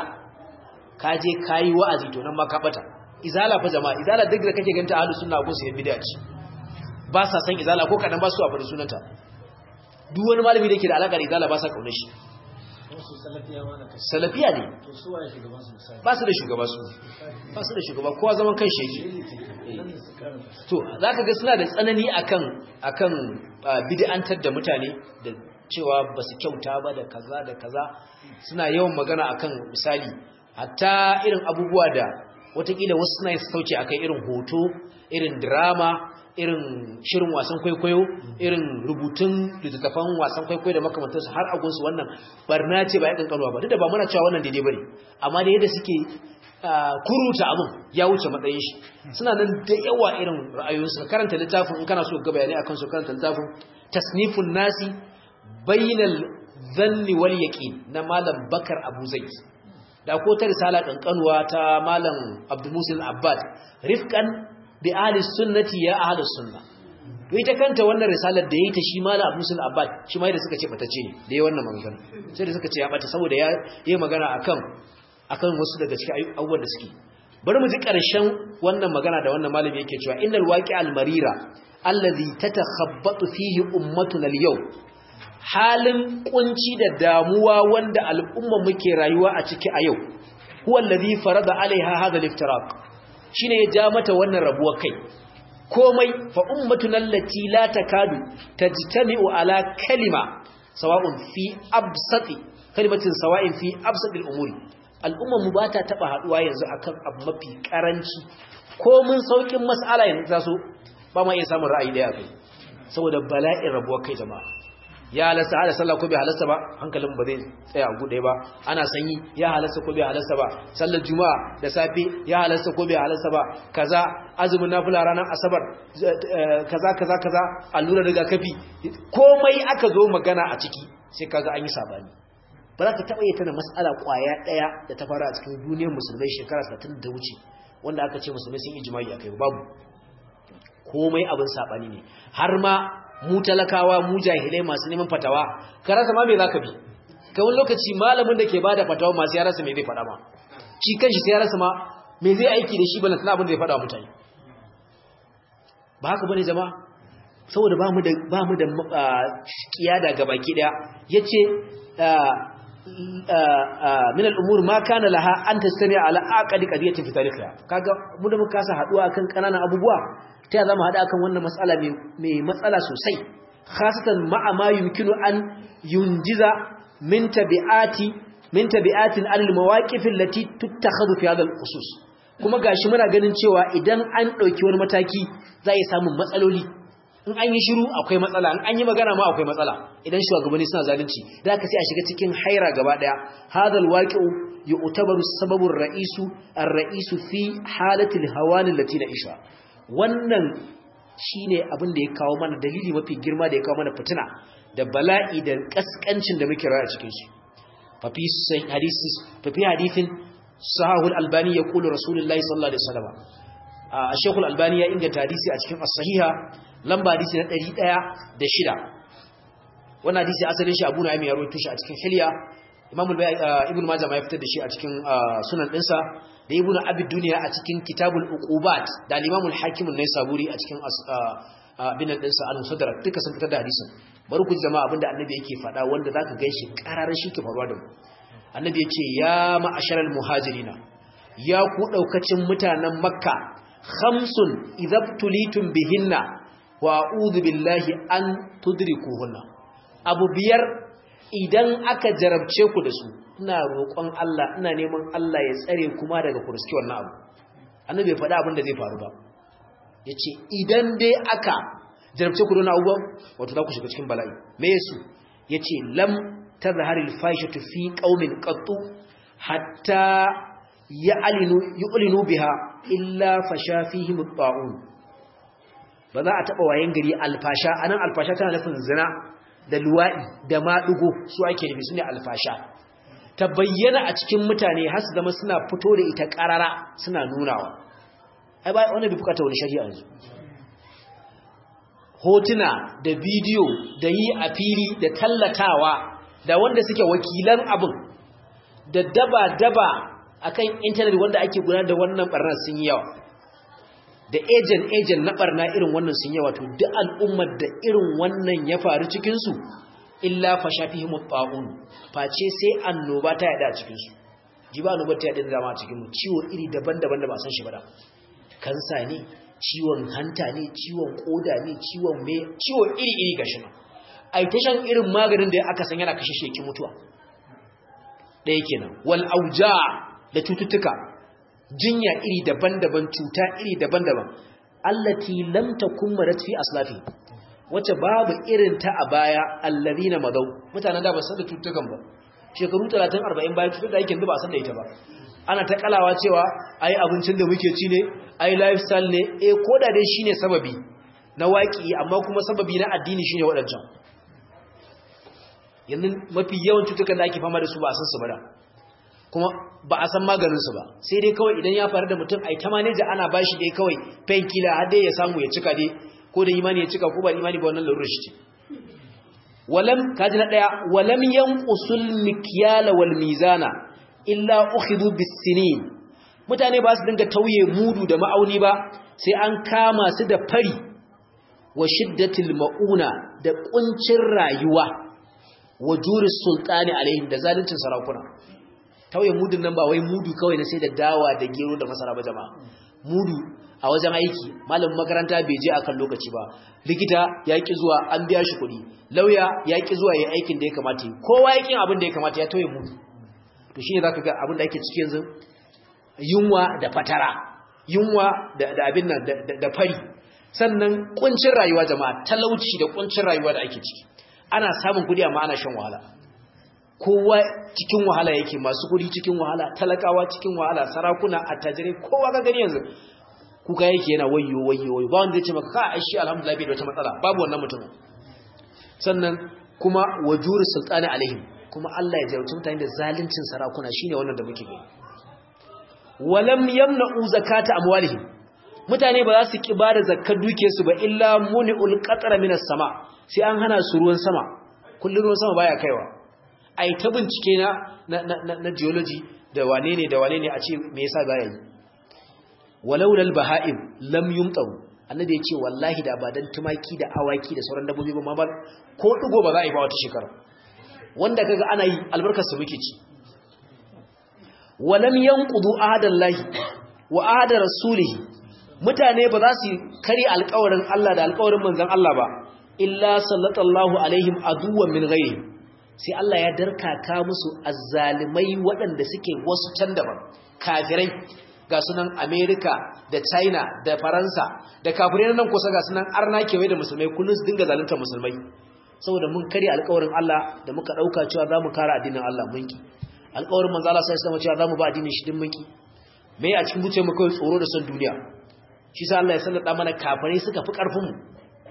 [SPEAKER 1] ka je kayi wa'azi to nan ma ka bata izala fa jama'a izala duk da kake ganta ahlus sunna ko sai bid'a ce ba sa san izala ko kadan ba su a fara sunanta duk wani malami da yake da alaka da izala ba sa kaunar shi salafiya ne ba su da shugaba su ba su da shugaba kowa zaman kan shi yake to zaka ga suna da tsanani akan akan bid'antar da mutane da cewa ba su kyauta ba da kaza da kaza suna yawan magana akan misali hatta irin abubuwa da watakila wasu suna sauce akan irin hoto irin drama irin shirin wasan kwaikwayo irin rubutun littattafan wasan kwaikwayo da makamantarsu har agunsu wannan barna ce ba ya kankanuwa ba duk da ba muna cewa wannan daidai bane amma da yadda suke kuruta abin ya wuce matsayin shi suna nan da yawa irin ra'ayoyinsu karanta littafin in kana so ga bayanai akan su karanta littafin tasnifun nasi bainal dhanni wal yaqin na malam bakar abu zaid da ko ta risala kankanuwa ta malam abdul musil abbad rifqan bi ahli sunnati ya ahli sunna to ita kanta wannan risalar da yayi ta shi malam abdul musil abbad shi ma da suka ce bata ce ne da yayi wannan magana sai da suka ce ya bata saboda ya yi magana akan akan wasu daga cikin abubuwan da suke bari mu ji ƙarshen wannan magana da wannan malami yake cewa innal waqi al marira allazi tatakhabbatu fihi ummatuna al yau halin kunci da damuwa wanda al'umma muke rayuwa a ciki a yau huwa allazi farada alaiha hadha al iftiraq shine ya ja mata wannan rabuwar kai komai fa ummatuna allati la takadu tajtami'u ala kalima sawa'un fi absati kalimatin sawa'in fi absati al umuri al'ummar mu ba ta taba haduwa yanzu akan abu mafi karanci ko mun saukin mas'ala yanzu ta so ba ma iya samun ra'ayi daya kai saboda bala'in rabuwar kai jama'a ya halasta hada sallah ko bai halasta ba hankalin ba zai tsaya a gude ba ana sanyi ya halasta ko bai halasta ba sallar juma'a da safe ya halasta ko bai halasta ba kaza azumin nafila ranar asabar kaza kaza kaza allura rigakafi komai aka zo magana a ciki sai kaga an yi sabani ba za ka taɓa yi tana matsala ƙwaya ɗaya da ta fara a cikin duniyar musulmai shekara 60 da wuce wanda aka ce musulmai sun yi jima'i a kai babu komai abin saɓani ne har ma mu talakawa mu jahilai masu neman fatawa ka rasa ma me za ka bi ka wani lokaci malamin da ke ba da fatawa masu ya rasa me zai faɗa ma shi kanshi sai ya rasa ma me zai aiki da shi ba na abin da ya faɗa mutane ba haka bane jama'a saboda ba mu da ba mu da kiyada gabaki daya yace min al'umur ma kana laha an tastani ala aqdi qadiyatin fi tarihiha kaga mu da muka kasa haduwa kan kananan abubuwa ta ya zama hada akan wannan matsala mai matsala sosai khasatan ma'a ma yumkinu an yunjiza min tabi'ati min tabi'atin al mawaqif allati tuttakhadhu fi hadha al khusus kuma gashi muna ganin cewa idan an dauki wani mataki za yi samun matsaloli in an yi shiru akwai matsala in an yi magana ma akwai matsala idan shugabanni suna zalunci da aka sai a shiga cikin haira gaba daya hadal waqi'u yu'tabaru sababu ar-ra'isu ar-ra'isu fi halati al-hawan allati na'isha wannan shine abin da ya kawo mana dalili mafi girma da ya kawo mana fitina da bala'i da kaskancin da muke rayuwa cikin shi fa fi hadisi fa fi hadithin sahahu al-albani yaqulu rasulullahi sallallahu alaihi wasallam a shekul albani ya inganta hadisi a cikin as-sahiha lamba hadisi na ɗari ɗaya da shida wannan hadisi asalin shi abu na ya rawaito shi a cikin hilya imam ibn majah ma ya fitar da shi a cikin sunan ɗinsa da ibn abid duniya a cikin kitabul uqubat da al-imam al-hakim an-naisaburi a cikin binan ɗinsa al-musaddarak duka sun fitar da hadisin bari ku jama'a abinda annabi yake faɗa wanda zaka ganshi kararar shi ke faruwa da mu annabi ya ce ya ma'asharal muhajirina ya ku daukacin mutanen makka khamsun idabtulitum bihinna wa a'udhu billahi an tudrikuhunna abu biyar idan aka jarabce ku da su ina roƙon Allah ina neman Allah ya tsare kuma daga kurski wannan abu annabi bai faɗa abin da zai faru ba yace idan dai aka jarabce ku da wannan abubuwan wato za ku shiga cikin bala'i me yasu yace lam tazharil fahishatu fi qaumin qattu hatta ya'linu yu'linu biha illa fasha fihim at-ta'un ba za a taɓa wayan gari alfasha a nan alfasha tana nufin zina da luwaɗi da maɗugo su ake nufi su ne alfasha ta bayyana a cikin mutane har su zama suna fito da ita ƙarara suna nunawa ai ba wani bi bukata wani shari'a yanzu hotuna da bidiyo da yi a fili da tallatawa da wanda suke wakilan abin da daba-daba akan intanet wanda ake gudanar da wannan barnar sun yi yawa da ejen ejen na barna irin wannan sun yawa to duk al'ummar da irin wannan ya faru cikin su illa fa shafihim ta'un face sai annoba ta yada a cikin su jiba annoba ta yada da a cikin mu ciwo iri daban-daban da ba san shi ba da kansa ne ciwon hanta ne ciwon koda ne ciwon me ciwo iri iri gashi nan ai ta shan irin maganin da aka san yana kashe sheki mutuwa ɗaya kenan wal auja da cututtuka jinya iri daban-daban cuta iri daban-daban allati lam takun marat fi aslafi wacce babu irin ta a baya allazina madau mutanen da ba san da cutukan ba shekaru 30 40 bayan cutar da yake ba san da ita ba ana ta kalawa cewa ai abincin da muke ci ne ai lifestyle ne eh koda dai shine sababi na waki amma kuma sababi na addini shine wadancan yanzu mafi yawan cutukan da ake fama da su ba a san su ba da kuma ba a san maganinsu ba sai dai kawai idan ya faru da mutum ai ta maneja ana bashi dai kawai painkiller har dai ya samu ya cika dai ko da imani ya cika ko ba imani ba wannan larurar shi ce walam kaji na daya walam yanqusul mikyala wal mizana illa ukhidhu bis-sinin mutane ba su dinga tauye mudu da ma'auni ba sai an kama su da fari wa shiddatil mauna da kuncin rayuwa wa juris sultani alaihim da zaluncin sarakuna tauye mudun nan ba wai mudu kawai na sai da dawa da gero da masara ba jama'a mudu a wajen aiki malamin makaranta bai je akan lokaci ba likita ya ki zuwa an biya shi kuɗi lauya ya ki zuwa yayin aikin da ya kamata yi kowa yakin abin da ya kamata ya tauye mudu to shine zaka ga abin da ake ciki yanzu yunwa da fatara yunwa da, da abin nan da, da, da fari sannan kuncin rayuwa jama'a talauci da kuncin rayuwa da ake ciki ana samun kuɗi amma ana shan wahala kowa cikin wahala yake masu kuɗi cikin wahala talakawa cikin wahala sarakuna attajirai kowa ga gani yanzu kuka yake yana wayyo wayyo wayyo ba wanda zai ce maka ka aishi alhamdulillah bai da wata matsala babu wannan mutumin sannan kuma wajuri sultani alaihim kuma Allah ya jarumta mutane da zaluncin sarakuna shine wannan da muke gani walam yamna'u zakata amwalihim mutane ba za su ki bada zakkar dukiyarsu ba illa muni'ul qatra minas sama sai an hana su ruwan sama kullun ruwan sama baya kaiwa ai ta bincike na na na geology da wane ne da wane ne a ce me yasa baya yi walaulal baha'im lam yumtaru annabi ya ce wallahi da ba dan tumaki da awaki da sauran dabbobi ba ma ba ko digo ba za a yi ba wata shekara wanda kaga ana yi albarkar su muke ci walam yanqudu ahadallahi wa ahada rasulihi mutane ba za su kari alƙawarin Allah da alƙawarin manzon Allah ba illa sallallahu alaihim aduwwan min ghayrihim sai Allah ya darkaka musu azzalimai waɗanda suke wasu can daban kafirai ga sunan Amerika da China da Faransa da kafirai nan kusa ga sunan arna kewaye da musulmai kullun su dinga zalunta musulmai saboda mun kare alƙawarin Allah da muka dauka cewa zamu kare addinin Allah mun ki alƙawarin manzo Allah sai sama cewa zamu ba addinin shi din mun ki me a cikin zuciyar mu kawai tsoro da son duniya shi sa Allah ya sallada mana kafirai suka fi karfin mu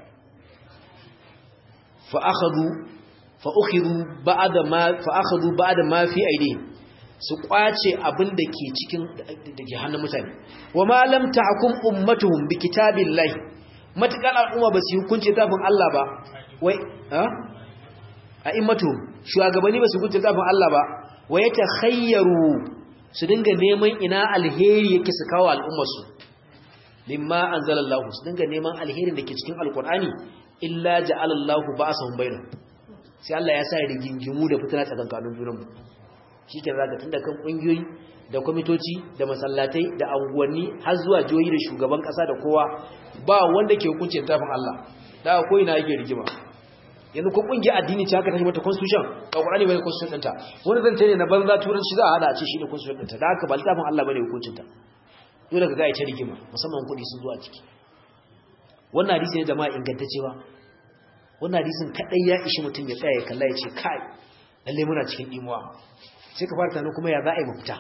[SPEAKER 1] fa akhadhu fa ukhidhu ba'da ma fa akhadhu ba'da ma fi aidihim su kwace abin da ke cikin da ke hannun mutane wa ma lam tahkum ummatuhum bi kitabillahi matakal al'umma ba su hukunci tafin Allah ba wai ha a immatuhum shugabanni ba su hukunci tafin Allah ba wa yatakhayyaru su dinga neman ina alheri yake su kawo al'ummar su mimma anzalallahu su dinga neman alherin da ke cikin alqur'ani illa ja'alallahu ba'sahum bainahum sai Allah ya sa rigingimu da fitina tsakankanin junanmu shi ke zaga tun da kan ƙungiyoyi da kwamitoci da masallatai da anguwanni har zuwa jihohi da shugaban ƙasa da kowa ba wanda ke hukunci tafin Allah da ko ina yake rigima yanzu ko ƙungiyar addini ce haka ta mata constitution ba Qur'ani bane constitution ɗinta wani zance ne na banza turanci za a hada a ce shi ne constitution ɗinta da haka ba littafin Allah bane hukuncin ta dole ka ga ita rigima musamman kuɗi sun zo a ciki wannan hadisi ne jama'a ingantaccewa wannan hadisin kadai ya ishi mutum ya tsaya ya kalla ya ce kai lalle muna cikin imuwa sai ka fara tunanin kuma ya za a yi mafita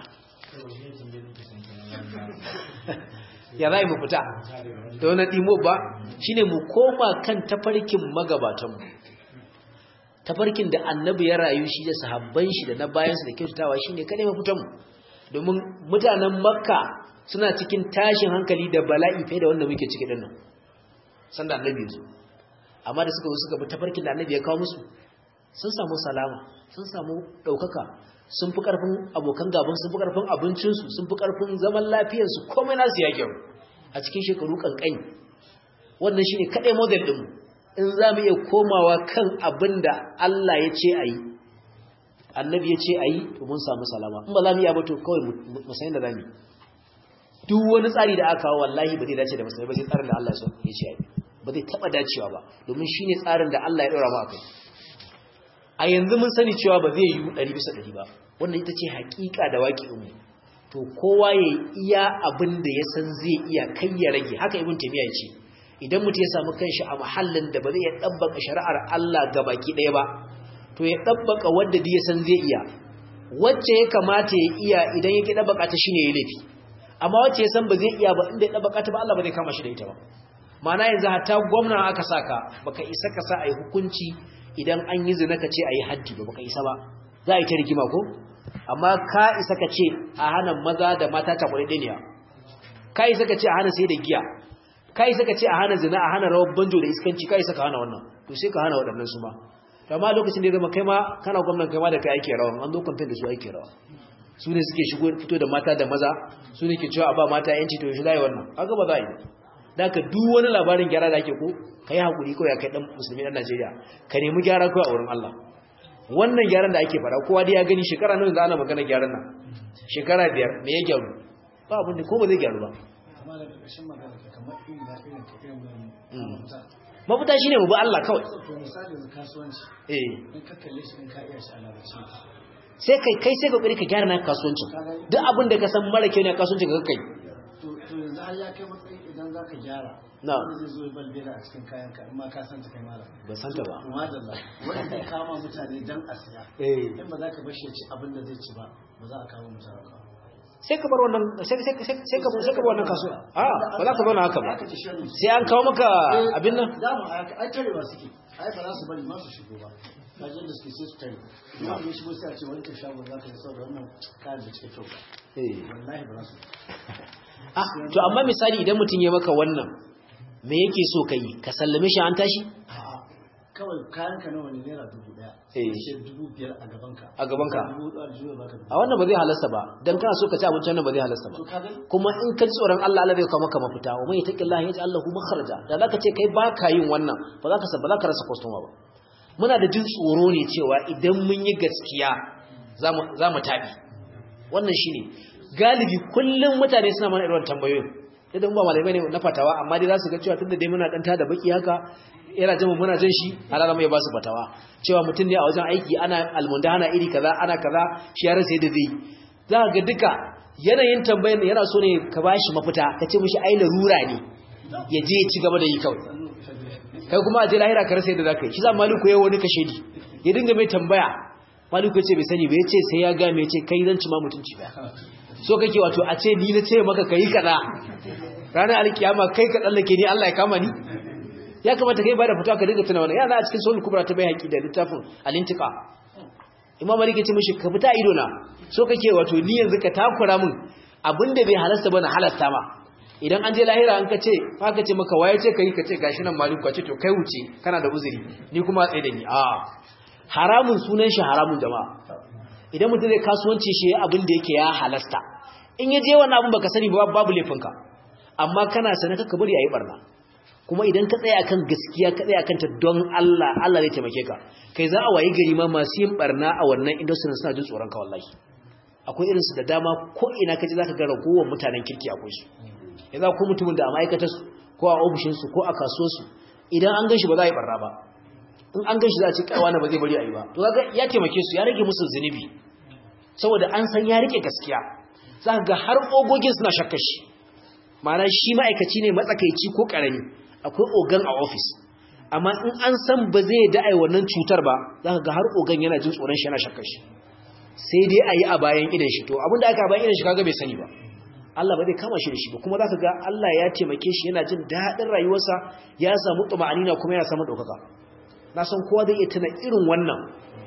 [SPEAKER 1] ya za a yi mafita da wani ɗimo ba shi ne mu koma kan tafarkin magabatanmu tafarkin da annabi ya rayu shi da sahabban shi da na bayansu da kyautatawa shi ne kadai mafitanmu domin mutanen makka suna cikin tashin hankali da bala'i fiye da wanda muke ciki ɗin nan sanda annabi zo amma da suka zo suka bi tafarkin da annabi ya kawo musu sun samu salama sun samu ɗaukaka sun fi ƙarfin abokan gaban sun fi ƙarfin abincinsu sun fi ƙarfin zaman lafiyarsu komai nasu ya gyaru a cikin shekaru ƙanƙani wannan shi ne kaɗai model ɗinmu in za mu iya komawa kan abin da Allah ya ce a yi annabi ya ce a yi to mun samu salama in ba za mu iya ba to kawai mu san da za mu duk wani tsari da aka kawo wallahi ba zai dace da musulmai ba sai tsarin da Allah ya ce a yi ba zai taɓa dacewa ba domin shi ne tsarin da Allah ya ɗora mu a kai a yanzu mun sani cewa ba zai yi ɗari bisa ɗari ba wannan ita ce haƙiƙa da waƙi umu to kowa ya iya abin da ya san zai iya kai ya rage haka ibn taymiya ce idan mutum ya samu kanshi a mahallin da ba zai iya dabbaka shari'ar Allah gabaki ɗaya ba to ya dabbaka wanda da ya san zai iya wacce ya kamata ya iya idan ya ki dabbaka ta shine ya laifi amma wacce ya san ba zai iya ba inda ya dabbaka ta ba Allah ba zai kama shi da ita ba ma'ana yanzu hatta gwamna aka saka baka isa ka sa ai hukunci idan an yi zina ka ce ayi haddi ba baka isa ba za a yi ta rigima ko amma ka isa ka ce a hana maza da mata ta kwaɗe ɗaniya ka isa ka ce a hana sai da giya ka isa ka ce a hana zina a hana rawar banjo da iskanci ka isa ka hana wannan to sai ka hana waɗannan su ma to amma lokacin da ya zama kai ma kana gwamnan kai ma da kai ake rawa an zo kamfen da su ake rawa su ne suke shigo fito da mata da maza su ne ke cewa a ba mata yanci to yaushe za a yi wannan kaga ba za a yi da ka duk wani labarin gyara da ake ko ka yi haƙuri kawai kai ɗan musulmi ɗan najeriya ka nemi gyara kawai a wurin allah wannan gyaran da ake fara kowa dai ya gani shekara nawa za ana magana gyaran nan shekara biyar me ya gyaru ba abin da ko ba zai gyaru ba
[SPEAKER 2] amma daga ƙarshen magana ka kamar irin da irin ka irin wani mafita
[SPEAKER 1] mafita shine mu bi Allah kawai
[SPEAKER 2] to misali da kasuwanci
[SPEAKER 1] eh
[SPEAKER 2] in ka kalle shi in ka iya shi a larabci
[SPEAKER 1] sai kai kai sai kokari ka gyara na kasuwancin duk abin da ka san mara kyau ne a kasuwancin ka kai
[SPEAKER 2] to to yanzu har ya kai matsayi idan za ka gyara
[SPEAKER 1] Na.
[SPEAKER 2] wanda zai zo ya balbela a cikin kayan ka in ma ka san ta kai malam
[SPEAKER 1] ba san ta ba
[SPEAKER 2] to madalla wanda zai kama mutane dan a siya
[SPEAKER 1] eh
[SPEAKER 2] in ba za ka bar shi ya ci abin da zai ci ba ba za a kawo mutane ba
[SPEAKER 1] sai ka bar wannan sai sai sai sai ka sai ka bar wannan kasuwa a ba za ka zauna haka ba
[SPEAKER 2] Aka ce sharri.
[SPEAKER 1] sai an kawo maka abin nan
[SPEAKER 2] za mu ai tarewa suke ai ba za su bari ma su shigo ba kajin da suke sai su tare ina ne shigo sai a ce wani shagon za ka yi saboda wannan kayan da cika kyau ba
[SPEAKER 1] eh
[SPEAKER 2] wallahi ba za su
[SPEAKER 1] ah to amma misali idan mutum ya maka wannan me yake so kai ka sallame shi an tashi
[SPEAKER 2] a'a kawai kayan ka nawa ne naira dubu daya
[SPEAKER 1] Eh.
[SPEAKER 2] sai dubu biyar a gaban ka
[SPEAKER 1] A gaban ka.
[SPEAKER 2] dubu hudu a juya baka dubu
[SPEAKER 1] a wannan ba zai halasta ba dan kana so ka ci abincin nan ba zai halasta ba
[SPEAKER 2] to ka gani
[SPEAKER 1] kuma in ka ji tsoron Allah Allah zai kawo maka mafita wa mai yattaqillahi yaj'al lahu makhraja da zaka ce kai baka yin wannan ba za ka sa ba za ka rasa customer ba muna da jin tsoro ne cewa idan mun yi gaskiya zamu zamu tabi wannan shine galibi kullum mutane suna mana irin tambayoyin idan ba malamai ne na fatawa amma dai za su ga cewa tunda dai muna dan tada baki haka yana jama muna jin shi halala mai ba su fatawa cewa mutum ne a wajen aiki ana almundana iri kaza ana kaza shi ya rasa yadda zai yi za ka ga duka yanayin tambayar yana so ne ka ba shi mafita ka ce mishi ai larura ne ya je ya ci gaba da yi kawai kai kuma a je lahira ka rasa yadda za ka yi shi za maliku ya wani kashe di ya dinga mai tambaya maliku ya ce bai sani ba ya ce sai ya ga mai ce kai zan ci ma mutunci ba so kake wato a ce ni na ce maka kai kaza ranar alkiyama kai ka tsallake ni Allah ya kama ni ya kamata kai ba da fitawa ka dinga tuna wannan yana a cikin sulhu kubra ta bai haƙi da littafin al-intiqa imam malik ya ce mishi ka fita ido na so kake wato ni yanzu ka takura min abinda bai halasta ba na halasta ma idan an je lahira an ka ce fa ka ce maka waye ce kai ka ce gashi nan malik ka ce to kai wuce kana da uzuri ni kuma tsaye da ni a haramun sunan shi haramun jama'a idan mutum zai kasuwanci shi abin da yake ya halasta in ya je wannan abin baka sani ba babu laifinka amma kana sanar ka bari ayi barna kuma idan ka tsaya akan gaskiya ka tsaya akan ta don Allah Allah zai taimake ka kai za a wayi gari ma masu yin barna a wannan industry suna jin tsoron ka wallahi akwai irin su da dama ko ina kaje zaka ga ragowar mutanen kirki akwai su yanzu ko mutumin da a ma'aikatar su ko a ofishin su ko a kasuwar su idan an ganshi ba za a yi barna ba in an ganshi za a ce kai wani ba zai bari a yi ba to kaga ya taimake su ya rage musu zunubi saboda an san ya rike gaskiya za ga har ogogin suna shakkar shi ma'ana shi ma'aikaci ne matsakaici ko karami akwai ogan a ofis amma in an san ba zai da'ai wannan cutar ba za ka ga har ogan yana jin tsoron shi yana shakkar shi sai dai a yi a bayan idan shi to abinda aka bayan idan shi kaga bai sani ba Allah ba zai kama shi da shi ba kuma za ka ga Allah ya taimake shi yana jin daɗin rayuwarsa ya samu tuma'anina kuma yana samun ɗaukaka na san kowa zai iya tuna irin wannan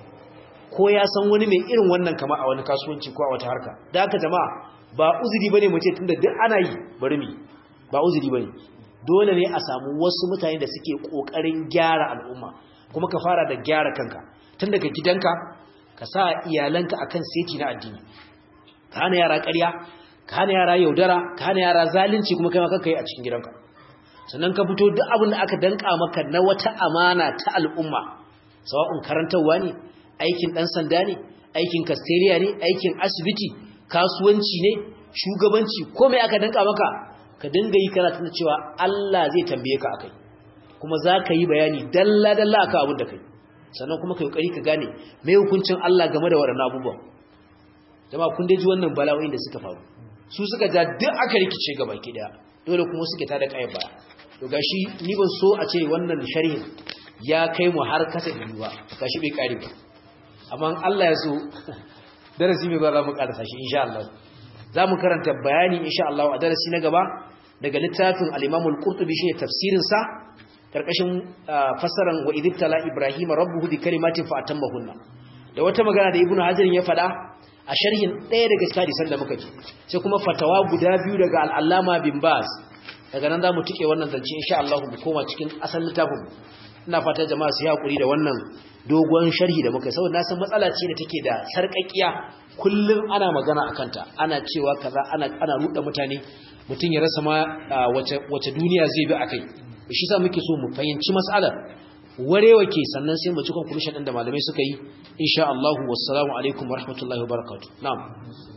[SPEAKER 1] ko ya san wani mai irin wannan kama a wani kasuwanci ko a wata harka da haka jama'a ba uzuri bane mu ce tunda duk ana yi bari mu ba uzuri bane dole ne a samu wasu mutane da suke kokarin gyara al'umma kuma ka fara da gyara kanka tun daga gidanka ka sa iyalanka akan seti na addini ka hana yara ƙarya ka hana yara yaudara ka hana yara zalunci kuma kai ma kanka yi a cikin gidanka sannan ka fito duk abin da aka danka maka na wata amana ta al'umma sawa'un karantarwa ne aikin ɗan sanda ne aikin kasteliya ne aikin asibiti kasuwanci ne shugabanci ko mai aka danka maka ka dinga yi kana tuna cewa Allah zai tambaye ka akai kuma za ka yi bayani dalla dalla akan abin da kai sannan kuma kai kokari ka gane mai hukuncin Allah game da waɗannan abubuwan jama'a kun dai ji wannan bala'o'in da suka faru su suka ja duk aka rikice gaba ki daya dole kuma suke tada kai baya to gashi ni ban so a ce wannan sharhin ya kai mu har kasa biyu ba gashi bai kare ba amma Allah ya so darasi mai ba za mu karasa shi insha Allah za mu karanta bayani insha Allah a darasi na gaba daga littafin al-Imam al-Qurtubi shi tafsirin sa karkashin fasaran wa idibtala Ibrahim rabbuhu bi kalimatin fa atammahunna da wata magana da Ibn Hajar ya faɗa a sharhin ɗaya daga cikin hadisan da muka ji sai kuma fatawa guda biyu daga al-Allama bin Baz daga nan za mu tike wannan zance insha Allah mu koma cikin asalin littafin ina fata jama'a su yi hakuri da wannan dogon sharhi da muka saboda na san matsala ce da take da sarƙaƙiya kullum ana magana akan ta ana cewa kaza ana ana ruɗa mutane mutum ya rasa ma wace wace duniya zai bi akai shi sa muke so mu fahimci mas'alar warewa ke sannan sai mu ci conclusion din da malamai suka yi insha Allah wassalamu alaikum warahmatullahi wabarakatuh na'am